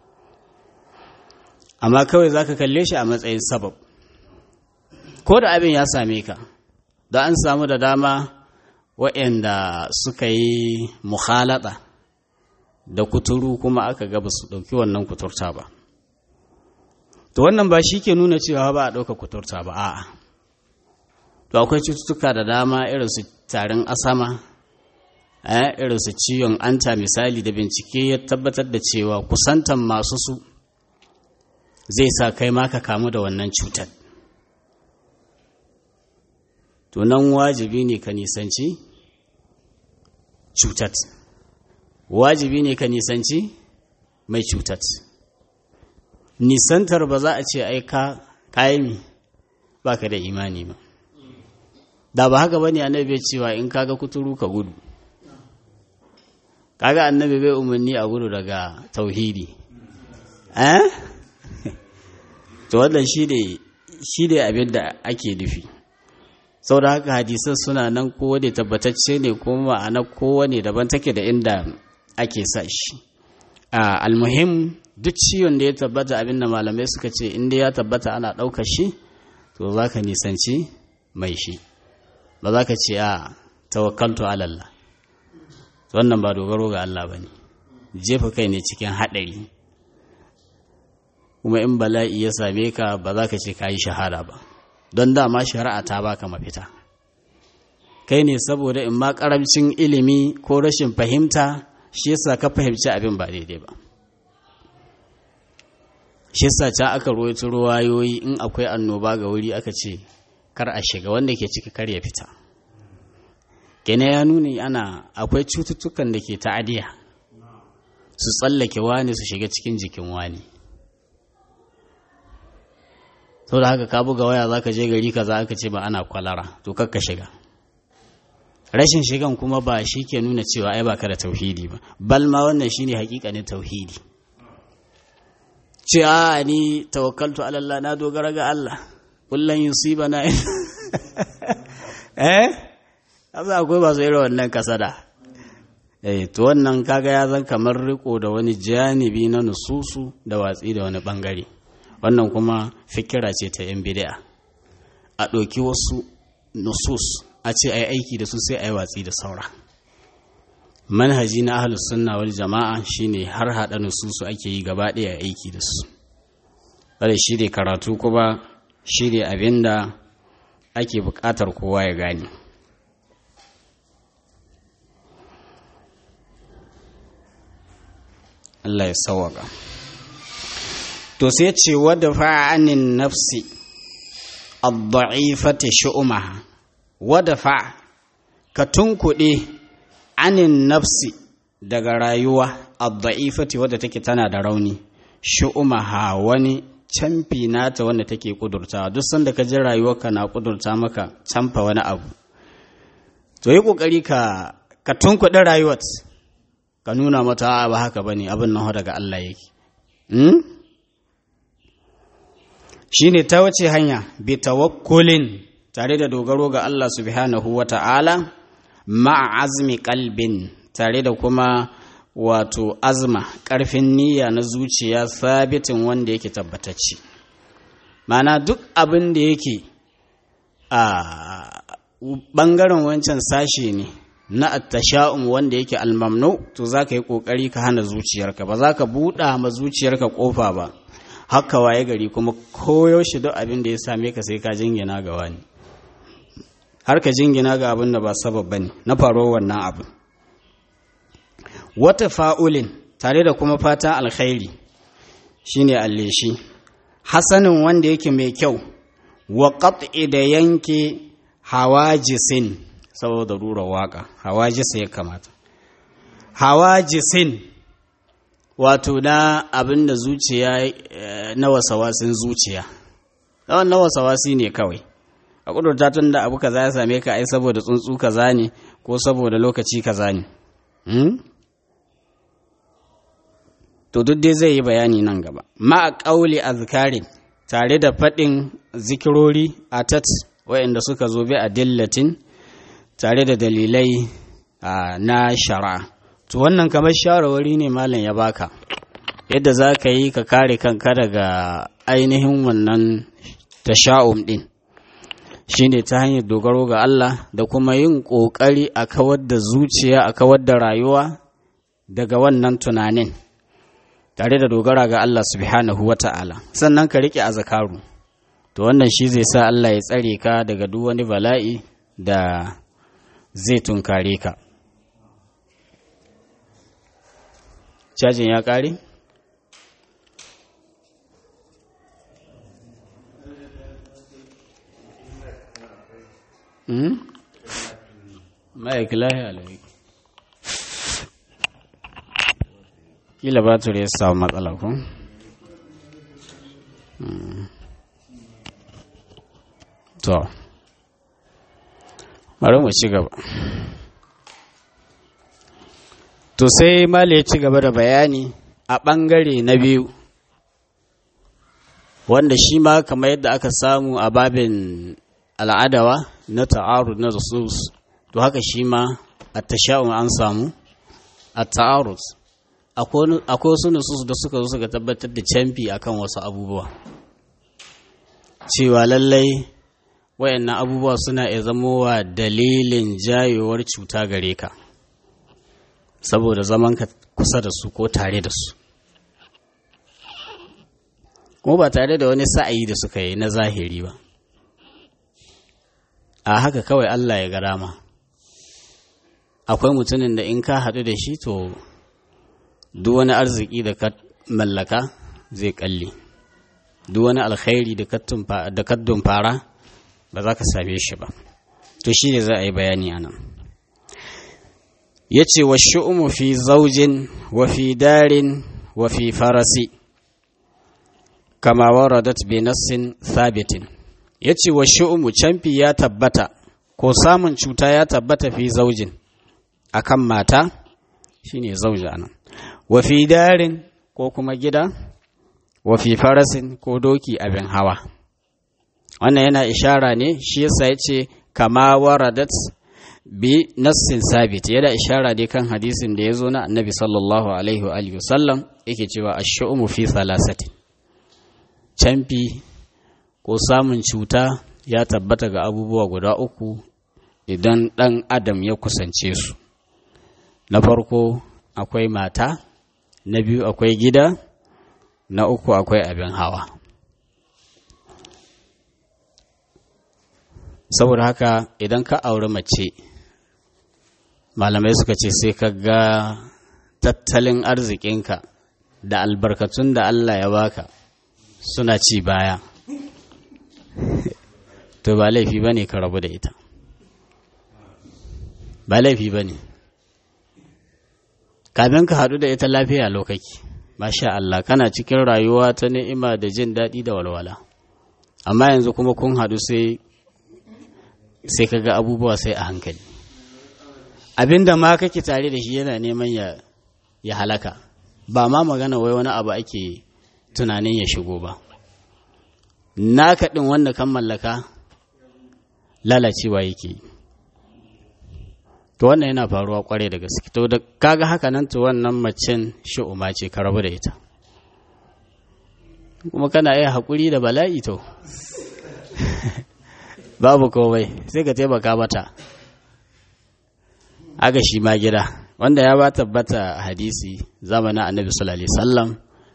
amma kawai za ka kalle shi a matsayin sabab ko da abin ya same ka da an samu da dama waɗanda suka yi muhalata da kuturu kuma aka gaba su ɗauki wannan kuturta ba to wannan ba shi ke nuna cewa ba a ɗauka kuturta ba a'a to akwai cututtuka da dama irin su tarin asama irin su ciwon anta misali da bincike ya tabbatar da cewa kusantan masu su zai sa kai ma ka kamu da wannan cutar to nan wajibi ne ka nisanci cutat wajibi ne ka nisanci mai cutat nisantar ba za a ce ai ka kayi ba ka da imani ba da ba haka ba ne annabi cewa in kaga kuturu ka gudu kaga annabi bai umarni a gudu daga tauhidi eh to wannan shi ne abin da ake nufi sau da haka hadisan suna nan kowane tabbatacce ne kuma ma'ana kowane daban take da inda ake sa shi almuhim duk ciwon da ya tabbata abin da malamai suka ce inda ya tabbata ana ɗaukar shi to za ka nisanci mai shi ba za ka ce a tawakkaltu alallah wannan ba dogaro ga Allah ba ne jefa kai ne cikin haɗari kuma in bala'i ya same ka ba za ka ce ka yi shahada ba don dama shari'a ta baka mafita kai ne saboda in ma karamcin ilimi ko rashin fahimta shi yasa ka fahimci abin ba daidai ba shi yasa can aka ruwaito ruwayoyi in akwai annoba ga wuri aka ce kar a shiga wanda ke ciki kar ya fita kene ya nuni ana akwai cututtukan da ke ta'adiya su tsallake wani su shiga cikin jikin wani sau da haka ka buga waya za ka je gari ka za aka ce ba ana kwalara to kakka shiga rashin shigan kuma ba shi ke nuna cewa ai baka da tauhidi ba bal ma wannan shine hakikanin tauhidi ce a ni tawakkaltu ala Allah na dogara ga Allah kullun yusibana eh amma akwai ba su irin wannan kasada eh to wannan kaga ya zan kamar riko da wani janibi na nususu da watsi da wani bangare wannan kuma fikira ce ta yan bid'a a ɗauki wasu nusus a ce ai aiki da su sai ai watsi da saura manhaji na ahlus sunna wal jama'a shine har hada nususu ake yi gaba ɗaya aiki da su kada shi ne karatu kuma shi ne abinda ake buƙatar kowa ya gane Allah ya sawaka to sai ce wadda fa'anin nafsi ad-da'ifati shu'umaha wadda fa ka tunkuɗe anin nafsi daga rayuwa ad-da'ifati wadda take tana da rauni shu'umaha wani camfi nata wanda take kudurta duk sanda ka ji rayuwarka na kudurta maka camfa wani abu to yi kokari ka ka tunkuɗe rayuwar ka nuna mata ba haka bane abin nan daga Allah yake hmm? shine ta wace hanya bi tawakkulin tare da dogaro ga Allah subhanahu wata'ala ma'a azmi qalbin tare da kuma wato azma ƙarfin niyya na zuciya sabitin wanda yake tabbatacce mana duk abin da yake a ɓangaren wancan sashe ne na attasha'um wanda yake almamnu to za ka yi ƙoƙari ka hana zuciyarka ba za ka buɗa ma zuciyarka ƙofa ba haka waye gari kuma koyaushe duk abin da ya same ka sai ka jingina ga wani har ka jingina ga abin da ba sabab bane na faruwar wannan abin wata fa'ulin tare da kuma fatan alkhairi shine alleshi hasanin wanda yake mai kyau wa qat'i da yanke hawajisin saboda rura waka hawajisa ya kamata hawajisin wato na abin da zuciya na wasawasin zuciya na wasawasi ne kawai a kudurta tun da abu kaza ya same ka ai saboda tsuntsu kaza ne ko saboda lokaci kaza ne to duk dai zai yi bayani nan gaba ma'a ƙauli azkarin tare da faɗin zikirori a tat waɗanda suka zo bi a dillatin tare da dalilai na shara to wannan kamar shawarwari ne malam ya baka yadda za ka yi ka kare kanka daga ainihin wannan tasha'um ɗin shine ta hanyar dogaro ga Allah da kuma yin ƙoƙari a kawar da zuciya a kawar da rayuwa daga wannan tunanin tare da dogara ga Allah subhanahu wa ta'ala sannan ka riƙe a zakaru to wannan shi zai sa Allah ya tsare ka daga duk wani bala'i da zai tunkare ka cajin ya ƙare? ma'aikilahi alaiki kila batur ya samu matsala ko to bari mu ci gaba to sai mali ya ci gaba da bayani a ɓangare na biyu wanda shi ma kamar yadda aka samu a babin al'adawa na ta'arud na rasus to haka shi ma a tasha'un an samu a ta'arud akwai wasu nusus da suka zo suka tabbatar da camfi akan wasu abubuwa cewa lallai wayannan abubuwa suna iya zamowa dalilin jayowar cuta gare ka saboda zaman ka kusa da su ko tare da su kuma ba tare da wani sa'ayi da suka yi na zahiri ba a haka kawai Allah ya garama akwai mutumin da in ka haɗu da shi to duk wani arziki da ka mallaka zai kalle duk wani alkhairi da ka dumfara ba za ka same shi ba to shi ne za a yi bayani a nan ya ce wa shi'umu fi zaujin wa fi darin wa fi farasi kama waradat bi nassin sabitin ya ce wa shi'umu camfi ya tabbata ko samun cuta ya tabbata fi zaujin akan mata shine zauja nan wa fi darin ko kuma gida wa fi farasin ko doki abin hawa wannan yana ishara ne shi yasa ya ce kama waradat bi nassin sabit yana ishara dai kan hadisin da ya zo na annabi sallallahu alaihi wa alihi wasallam yake cewa ash-shu'mu fi thalathati camfi ko samun cuta ya tabbata ga abubuwa guda uku idan ɗan adam ya kusance su na farko akwai mata na biyu akwai gida na uku akwai abin hawa saboda haka idan ka auri mace malamai suka ce sai ka ga tattalin arzikinka da albarkatun da Allah ya baka suna ci baya to ba laifi ba ne ka rabu da ita ba laifi ba ne kafin ka haɗu da ita lafiya lokaki masha Allah kana cikin rayuwa ta ni'ima da jin daɗi da walwala amma yanzu kuma kun haɗu sai sai ka ga abubuwa sai a hankali abinda ma kake tare da shi yana neman ya ya halaka ba ma magana wai wani abu ake tunanin ya shigo ba naka ɗin wanda kan mallaka lalacewa yake to wannan yana faruwa kwarai da gaske to da kaga haka nan to wannan macen shi'uma ce ka rabu da ita kuma kana iya haƙuri da bala'i to babu komai sai ka taimaka mata aga shi ma gida wanda ya ba tabbata hadisi zamanin annabi sallallahu alaihi wasallam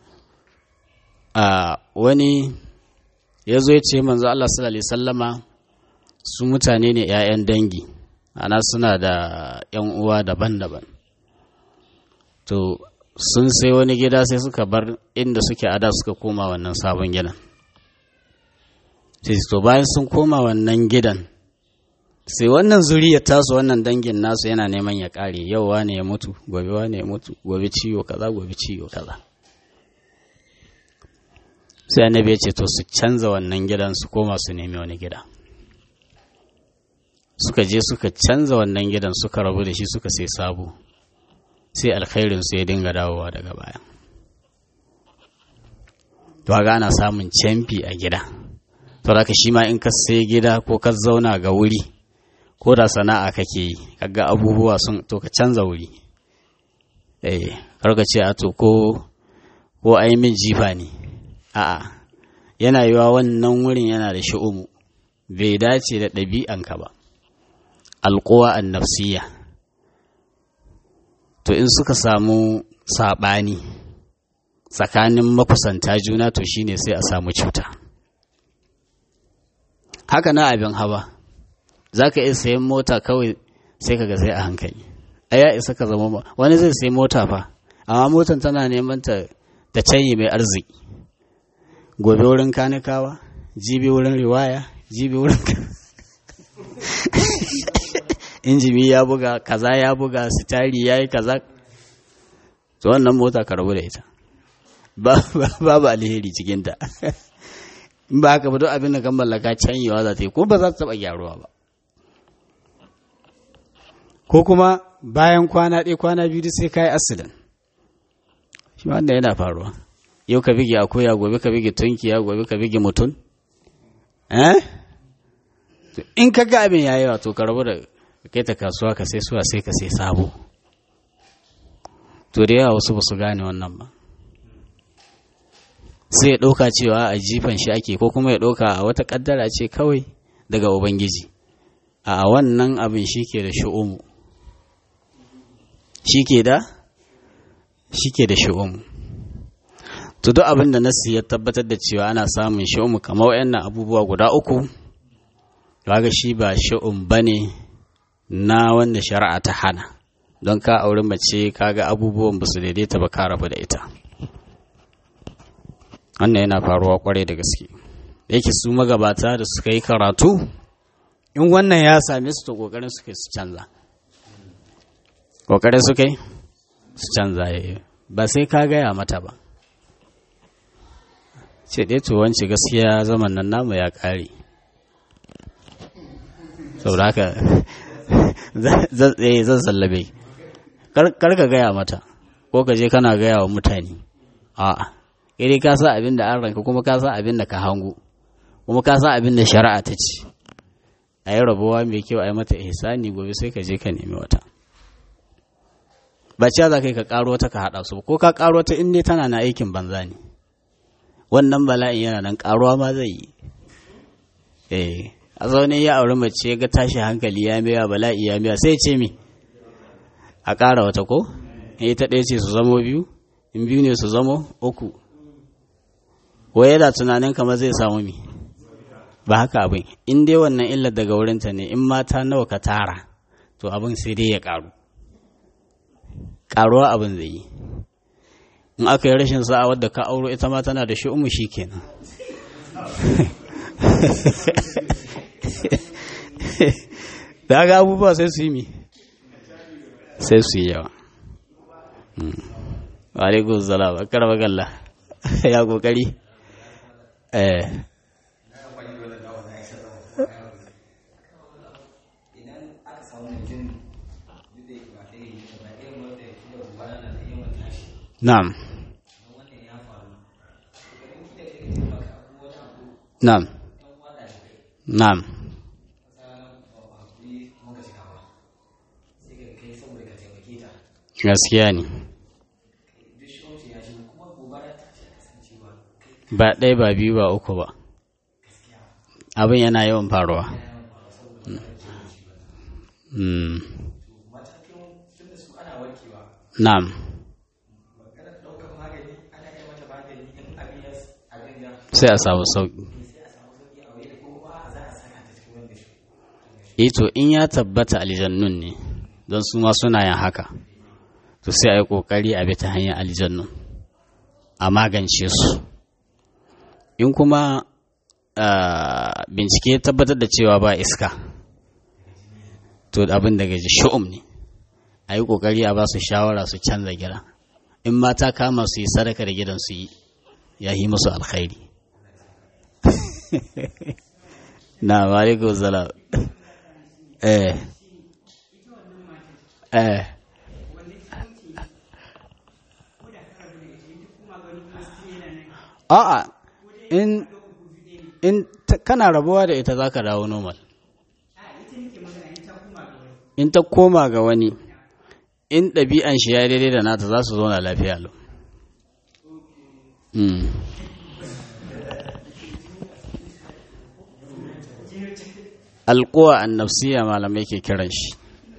a wani ya zo ya ce manzo Allah sallallahu alaihi sallama su mutane ne 'ya'yan dangi ana suna da 'yan uwa daban-daban to sun sai wani gida sai suka bar inda suke ada suka koma wannan sabon gidan sai to bayan sun koma wannan gidan sai wannan zuriya tasu wannan dangin nasu yana neman ya kare yau wane ya mutu gobe wane ya mutu gobe ciwo kaza gobe ciwo kaza sai annabi ya ce to su canza wannan gidan su koma su nemi wani gida suka je suka canza wannan gidan suka rabu da shi suka sai sabo sai alkhairin su ya dinga dawowa daga baya to ga ana samun camfi a gida to haka shi ma in ka sai gida ko ka zauna ga wuri ko da sana'a kake yi kaga abubuwa sun to ka canza wuri eh karka ce a to ko ko ai min jifa ne a'a yana yiwa wannan wurin yana da shi'umu bai dace da ɗabi'anka ba alƙuwa an nafsiya to in suka samu saɓani tsakanin makusanta juna to shine sai a samu cuta haka na abin hawa za ka iya sayan mota kawai sai ka ga sai a hankali a ya isa ka zama wani zai sayi mota fa amma motan tana neman ta ta canyi mai arziki gobe wurin kanikawa jibi wurin riwaya jibi wurin injimi ya buga kaza ya buga sitari ya yi kaza to wannan mota ka rabu da ita babu alheri cikinta in ba haka ba duk abin da kan mallaka canyewa za ta yi ko ba za ta taɓa gyaruwa ba ko kuma bayan kwana ɗaya kwana biyu sai ka yi asilin shi wanda yana faruwa yau ka bige akuya gobe ka bige tunkiya gobe ka bige mutum eh in ka ga abin yayi wato ka rabu da kai ta kasuwa ka sai suwa sai ka sai sabo to da yawa wasu ba su gane wannan ba sai ya ɗauka cewa a jifan shi ake ko kuma ya ɗauka a wata ƙaddara ce kawai daga ubangiji a wannan abin shi ke da shi'umu shi ke da shi ke da shi'umu to duk abin da nasu ya tabbatar da cewa ana samun shi'umu kamar wayannan abubuwa guda uku kaga shi ba shi'um bane na wanda shari'a ta hana don ka auri mace kaga abubuwan ba su daidaita ba ka rabu da ita wannan yana faruwa kwarai da gaske yake su magabata da suka yi karatu in wannan ya same su to kokarin suka su canza kokarin suka yi su canza ba sai ka gaya mata ba ce ɗaya to wance gaskiya zaman nan namu ya ƙare saboda haka zan sallabe kar ka gaya mata ko ka je kana gaya wa mutane a'a kai ka sa abin da an ranka kuma ka sa abin da ka hango kuma ka sa abin da shari'a ta ce a yi rabuwa mai kyau a yi mata ihsani gobe sai ka je ka nemi wata ba cewa za ka yi ka karo wata ka haɗa su ko ka karo wata in dai tana na aikin banza ne wannan bala'in yana nan karuwa ma zai yi eh a zaune ya auri mace ya ga tashi hankali ya miya bala'i ya miya sai ce mi a ƙara wata ko in ta ɗaya ce su zamo biyu in biyu ne su zamo uku wai yana tunanin kamar zai samu mi ba haka abin in dai wannan illar daga wurinta ne in mata nawa ka tara to abin sai dai ya ƙaru ƙaruwa abin zai yi in aka yi rashin sa'a wadda ka auro ita ma tana da shi'umu shi kenan da ga abubuwa sai su yi mi sai su yi yawa alaikun salam a karfa galla ya kokari eh na'am na'am na'am gaskiya ne ba ɗaya ba biyu ba uku ba abin yana yawan faruwa na'am sai a samu sauƙi ito in ya tabbata aljannun ne don su ma suna yin haka to sai a yi ƙoƙari a bi ta hanyar aljannun a magance su in kuma bincike tabbatar da cewa ba iska to abin daga ji shu'um ne a yi ƙoƙari a ba su shawara su canza gida in mata kama su yi sadaka da gidan su yi ya yi musu alkhairi na maliku salam eh eh a'a in in kana rabuwa da ita zaka dawo normal in ta koma ga wani in ɗabi'an shi ya daidai da nata za su zauna lafiya lau alkuwa an nafsiya malamai ke kiran shi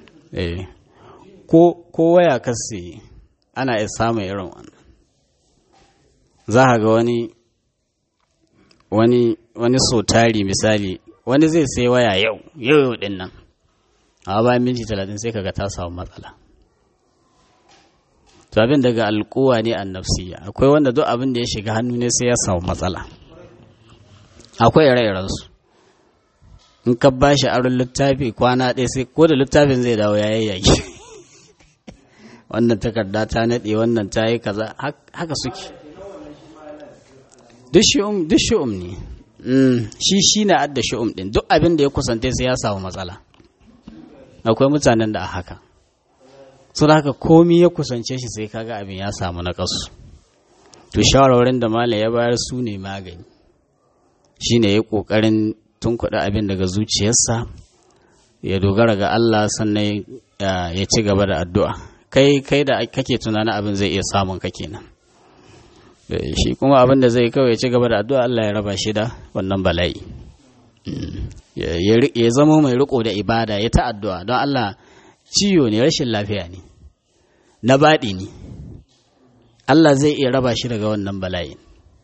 ko waya kasi ana iya samun irin wannan za a ga wani wani wani sotari misali wani zai sai waya yau yau yau din nan a bayan minti talatin sai kaga ta samu matsala to abin daga alkuwa ne an nafsiya akwai wanda duk abin da ya shiga hannu ne sai ya samu matsala akwai ire-irensu in ka ba shi aron littafi kwana ɗaya sai ko da littafin zai dawo ya yayyaki wannan takarda ta naɗe wannan ta yi kaza haka suke duk shi'um ne shi shi na adda shi'um ɗin duk abin da ya kusante sai ya samu matsala akwai mutanen da a haka su da haka komi ya kusance shi sai kaga abin ya samu na ƙasu to shawarwarin da malam ya bayar su ne magani shi ne ya ƙoƙarin tun kuɗi abin daga zuciyarsa ya dogara ga Allah sannan ya ci gaba da addu'a kai kai da kake tunanin abin zai iya samun ka kenan shi kuma abin da zai kawai ya ci gaba da addu'a Allah ya raba shi da wannan bala'i ya zama mai riko da ibada ya ta addu'a don Allah ciwo ne rashin lafiya ne na baɗi ne Allah zai iya raba shi daga wannan bala'in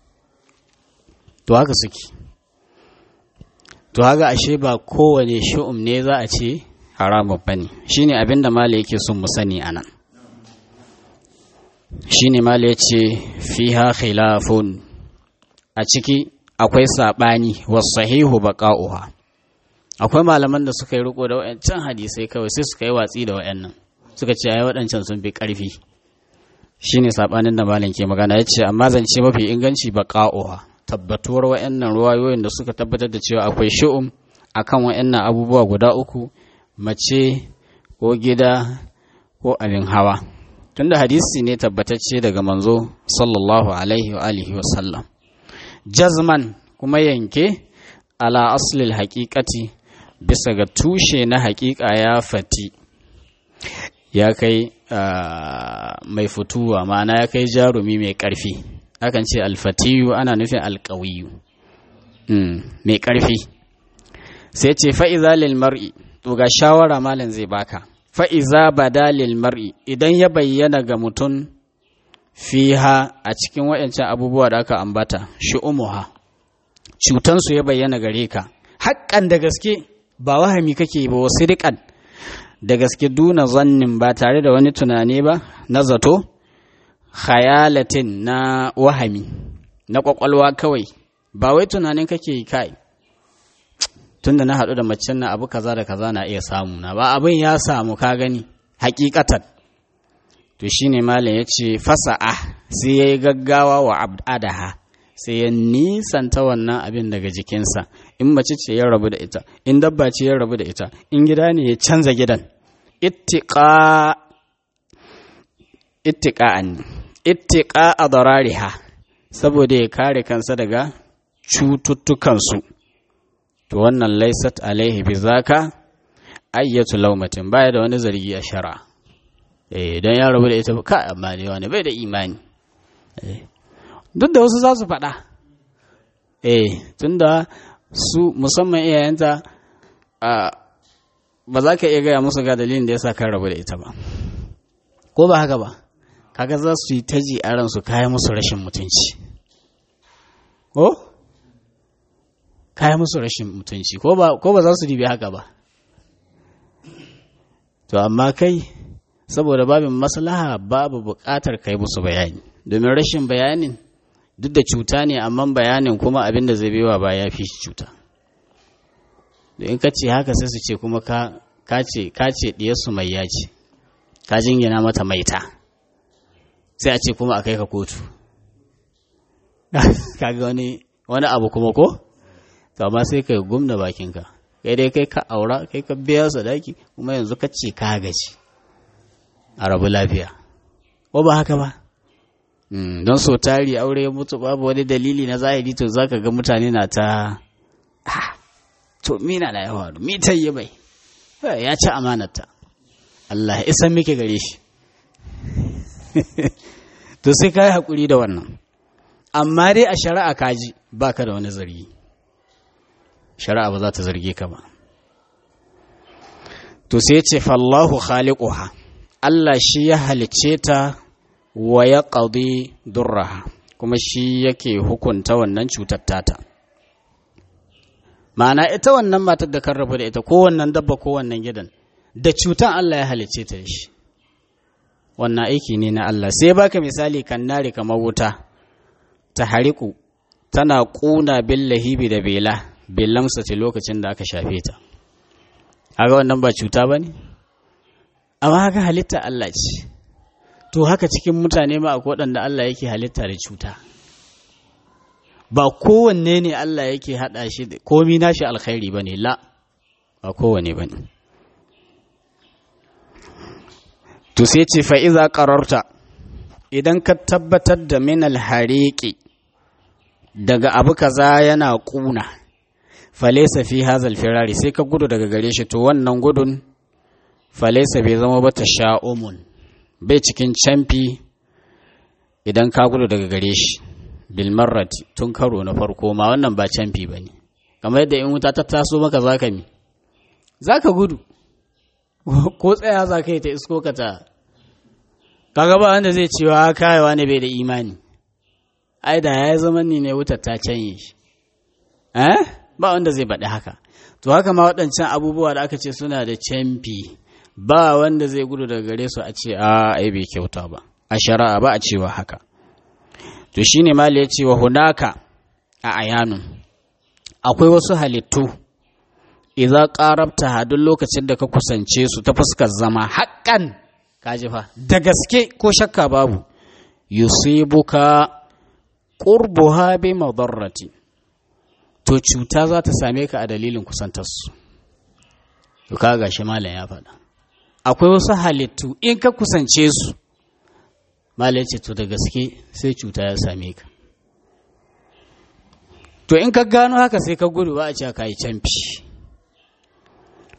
to haka suke to haka ashe ba kowane shu'um ne za a ce haramun bane shine abin da mala yake son mu sani anan shine mala yace fiha khilafun a ciki akwai sabani wasahihu baqa'uha akwai malaman da suka yi riko da wayancan hadisai kawai sai suka yi watsi da wayannan suka ce ai waɗancan sun fi ƙarfi shine sabanin da malam ke magana yace amma zance mafi inganci baqa'uha tabbatuwar wa'annan ruwayoyin da suka tabbatar da cewa akwai shi'um akan wa'annan abubuwa guda uku mace ko gida ko abin hawa tunda hadisi ne tabbatacce daga manzo sallallahu alaihi wa alihi wa sallam jazman kuma yanke ala aslil haqiqati bisa ga tushe na haƙiƙa ya fati ya kai mai fituwa ma'ana ya kai jarumi mai ƙarfi akan ce alfatiyu ana nufin alƙawiyu mai ƙarfi sai ce fa'iza lil mar'i to ga shawara malam zai baka fa'iza bada lil mar'i idan ya bayyana ga mutum fiha a cikin waɗancan abubuwa da aka ambata shi'umuha cutansu ya bayyana gare ka haƙƙan da gaske ba wahami kake ba wasu riƙan da gaske duna zannin ba tare da wani tunani ba na zato khayalatin na wahami na ƙwaƙwalwa kawai ba wai tunanin kake yi kai tunda na haɗu da macen na abu kaza da kaza na iya samu na ba abin ya samu ka gani hakikatan to shine malam ya ce fasa'a sai ya yi gaggawa wa abadaha sai ya nisanta wannan abin daga jikinsa in mace ce ya rabu da ita in dabba ce ya rabu da ita in gida ne ya canza gidan ittiqa ittiqa'an ittiqa adarariha saboda ya kare kansa daga cututtukansu to wannan laisat alaihi bi zaka ayyatu laumatin baya da wani zargi a shara eh don ya rabu da ita ka amma ne wani bai da imani duk da wasu za su faɗa eh tunda su musamman iyayenta ba za ka iya gaya musu ga dalilin da ya sa kan rabu da ita ba ko ba haka ba kaga za su yi taji a ransu kayan musu rashin mutunci ko kayan musu rashin mutunci ko ba za su dibi haka ba to amma kai saboda babin maslaha babu buƙatar kai musu bayani domin rashin bayanin duk da cuta ne amma bayanin kuma abin da zai bewa ba ya fi cuta da in ka ce haka sai su ce kuma ka ce ɗiyarsu mai yaci ka jingina mata maita sai a ce kuma a kai ka kotu kaga wani wani abu kuma ko to amma sai kai gumna bakinka kai dai kai ka aura kai ka biya sadaki kuma yanzu ka ce ka gaji a rabu lafiya ko ba haka ba don so tari aure ya mutu babu wani dalili na zahiri to zaka ga mutane na ta to mina na yawa mi ta yi bai ya ci amanarta Allah ya isan muke gare shi to sai ka yi haƙuri da wannan amma dai a shari'a kaji baka da wani zargi shari'a ba za ta zarge ka ba to sai ce fallahu khaliquha Allah shi ya halicce ta wa ya qadi durraha kuma shi yake hukunta wannan cutar tata ma'ana ita wannan matar da kan rabu da ita ko wannan dabba ko wannan gidan da cutan Allah ya halicce ta shi wannan aiki ne na Allah sai baka misali kan nari kamar wuta ta hariku tana ƙuna bin lahibi da bela bellamsa ce lokacin da aka shafe ta haka wannan ba cuta ba ne amma haka halitta Allah ce to haka cikin mutane ma akwai waɗanda Allah yake halitta da cuta ba kowanne ne Allah yake haɗa shi komi nashi alkhairi ba ne la ba kowanne ba ne to sai ce fa'iza ƙararta idan ka tabbatar da minal hariki daga abu kaza yana ƙuna falesa fi hazal firari sai ka gudu daga gare shi to wannan gudun falesa bai zama ba ta sha'umun bai cikin camfi idan ka gudu daga gare shi bilmarrat tun karo na farko ma wannan ba camfi ba ne kamar yadda in wuta ta taso maka za ka mi za ka gudu ko tsaya za ka yi ta isko ka ta kaga ba wanda zai cewa kayawa ne bai da imani ai da ya zama ni ne wutar ta canye shi eh ba wanda zai baɗi haka to haka ma waɗancan abubuwa da aka ce suna da camfi ba wanda zai gudu daga gare su a ce a ai bai kyauta ba a shari'a ba a cewa haka to shine mali ya ce wa hunaka a ayanun akwai wasu halittu idan ƙarabta duk lokacin da ka kusance su ta fuskar zama haƙƙan kaji fa da gaske ko shakka babu yusibuka qurbuha bi madarrati to cuta za ta same ka a dalilin kusantarsu to kaga shi malam ya faɗa akwai wasu halittu in ka kusance su malam ce to da gaske sai cuta ya same ka to in ka gano haka sai ka gudu ba a ce ka yi canfi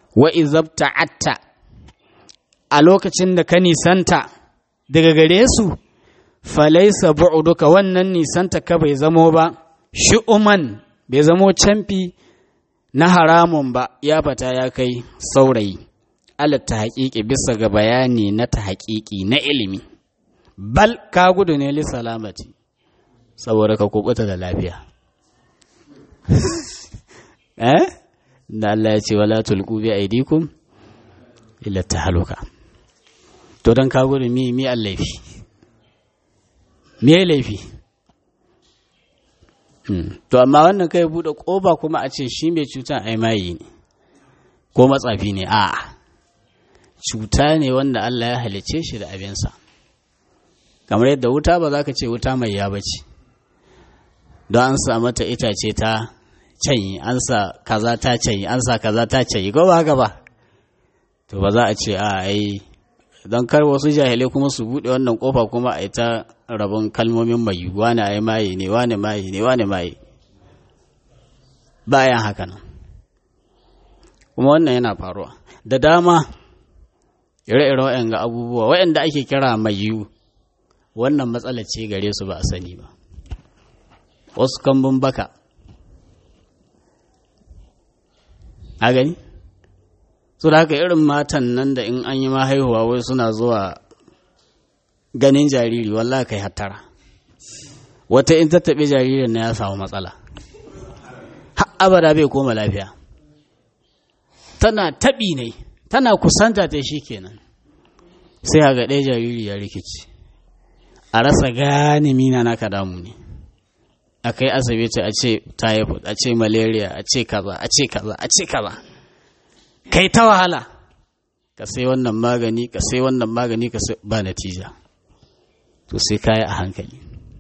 wa izabta'atta a lokacin da ka nisanta daga gare su falaisa bu'uduka wannan nisanta ka bai zamo ba shi'uman bai zamo camfi na haramun ba ya fata ya kai saurayi alatta haƙiƙi bisa ga bayani na ta haƙiƙi na ilimi bal ka gudu ne li salamati saboda ka kubuta da lafiya eh da Allah ya ce wala tulqu bi aidikum illa tahaluka to dan ka gudu mi mi laifi me laifi to amma wannan kai bude koba kuma a ce shi mai cutan ai mayi ne ko matsafi ne a'a cuta ne wanda Allah ya halice shi da abinsa kamar yadda wuta ba za ka ce wuta mai ya bace don an sa mata itace ta canyi an sa kaza ta canyi an sa kaza ta canyi ko ba haka ba to ba za a ce a ai don kar wasu jahilai kuma su buɗe wannan kofa kuma a yi ta rabon kalmomin mai wane ai maye ne wane maye ne wane maye bayan haka nan kuma wannan yana faruwa da dama ire-ire waɗanda abubuwa waɗanda ake kira mai yiwu wannan matsala ce gare su ba a sani ba wasu kambun baka a gani su da haka irin matan nan da in an yi ma haihuwa wai suna zuwa ganin jariri wallahi kai hattara wata in ta taɓi jaririn na ya samu matsala har abada bai koma lafiya tana taɓi ne tana kusanta ta shi kenan sai a ga ɗaya jariri ya rikici a rasa gane mina naka damu ne a kai asibiti a ce typhoid a ce malaria a ce kaza a ce kaza a ce kaza kai ta wahala ka sai wannan magani ka sai wannan magani ka sai ba natija to sai kayi a hankali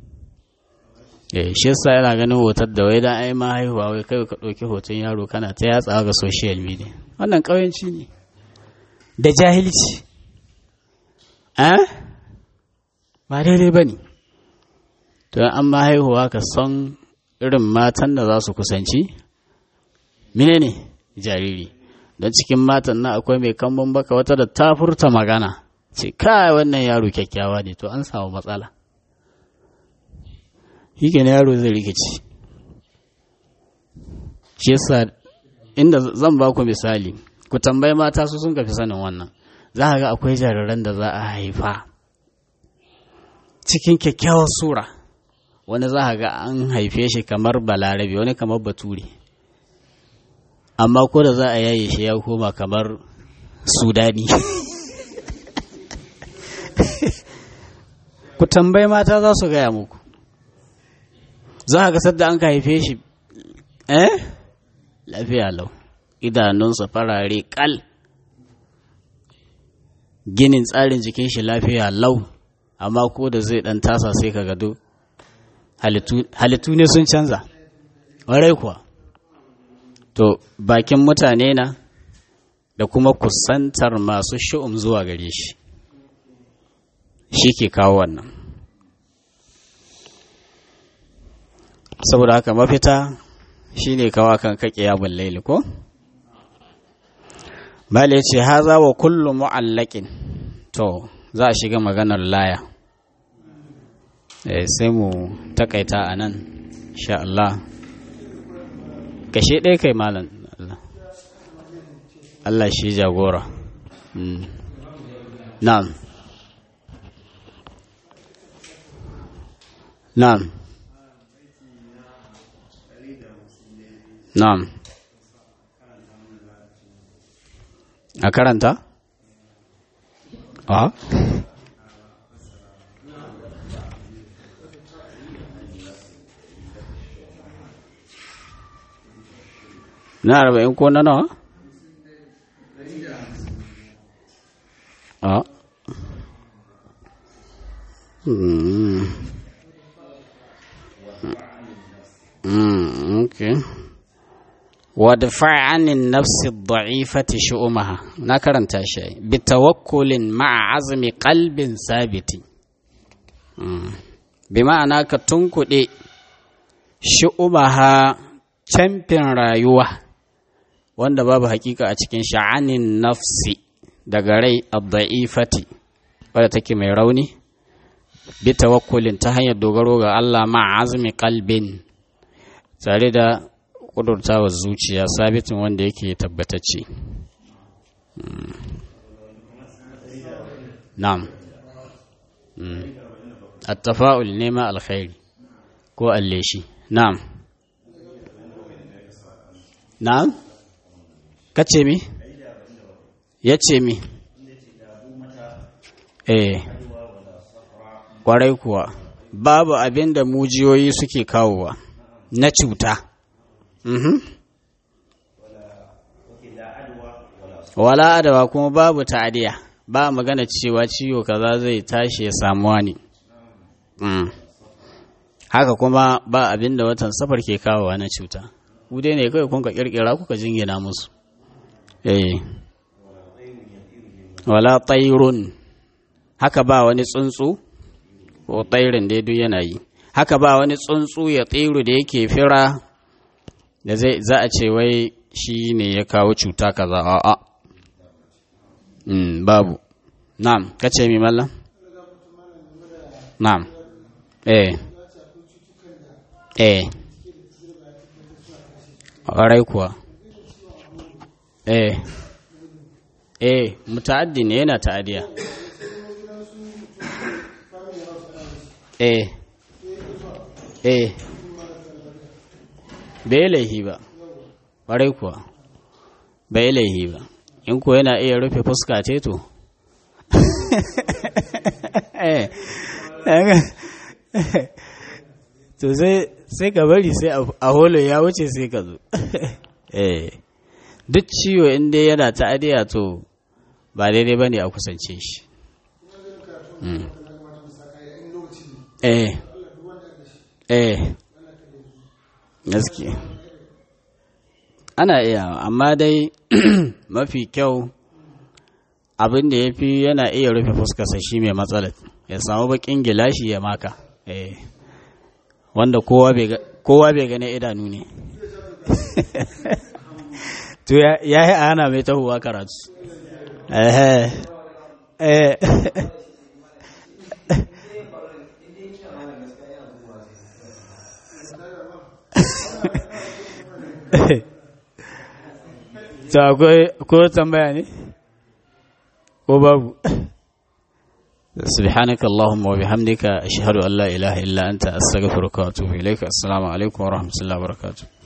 eh shi yasa yana ganin hotar da wai dan ai ma haihuwa wai kai ka ɗauki hoton yaro kana ta yatsawa ga social media wannan ƙauyenci ne da jahilci eh ba daidai ba ne to an ma haihuwa ka san irin matan da za su kusanci mine ne jariri don cikin matan nan akwai mai kambun baka wata da ta furta magana ce kai wannan yaro kyakkyawa ne to an samu matsala shi na yaro zai rikici shi yasa inda zan ba ku misali ku tambayi mata su sun kafi sanin wannan za ga akwai jariran da za a haifa cikin kyakkyawar sura wani za ga an haife shi kamar balarabe wani kamar bature amma ko da za a yaye shi ya koma kamar sudani ku tambayi mata za su gaya muku za ga sadda an ka haife shi eh lafiya lau idanunsa farare kal ginin tsarin jikin shi lafiya lau amma ko da zai dan tasa sai ka gado halittu ne sun canza warai kuwa to bakin mutane na da kuma kusantar masu shi'um zuwa gare shi shi ke kawo wannan saboda haka mafita shi ne kawo kan kaƙe ya laili ko? Bale ce haza wa kullum mu'allakin to za a shiga maganar laya sai mu takaita a nan sha Allah kashe ɗaya kai malam Allah shi jagora na'am na'am na'am a karanta? a na arba'in ko na nawa? a mm. mm, okay ودفع عن النفس الضعيفة شؤمها نكرن تاشي بتوكل مع عزم قلب ثابت بمعنى كتنكدي شؤمها champion rayuwa wanda babu hakika a cikin sha'anin nafsi daga rai ad-da'ifati wadda take mai rauni bi tawakkulin ta hanyar dogaro ga Allah ma azmi qalbin tare da kudurtawa zuciya sabitin wanda yake tabbatacce na'am at-tafa'ul nema alkhairi ko alleshi na'am na'am kace mi yace mi eh kwarai kuwa babu abin da mujiyoyi suke kawowa na cuta mhm wala adawa kuma babu ta'adiya ba magana cewa ciwo kaza zai tashi ya samuwa ne haka kuma ba abin da watan safar ke kawowa na cuta ku dai ne kawai kun ka kirkira kuka jingina musu eh wala tayrun haka ba wani tsuntsu ko tayrin dai duk yana yi haka ba wani tsuntsu ya tsiru da yake fira da zai za a ce wai shi ne ya kawo cuta kaza a'a mm, babu na'am kace mi mallam na'am eh eh ƙwarai kuwa eh eh muta'addi ne yana ta'adiya eh eh bai laihi ba ƙwarai kuwa bai laihi ba in ko yana iya rufe fuska ce to to sai ka bari sai a holo ya wuce sai ka zo duk ciwo inda yana ta'adiya to ba daidai ba ne a kusance shi eh eh gaske ana iya amma dai mafi kyau abin da ya fi yana iya rufe fuskarsa shi mai matsalar ya samu bakin gilashi ya maka eh wanda kowa bai gane idanu ne to ya yi ana mai tahowa karatu eh eh to akwai ko tambaya ne ko babu سبحانك اللهم وبحمدك أشهد أن لا إله إلا أنت أستغفرك وأتوب إليك السلام عليكم ورحمة الله وبركاته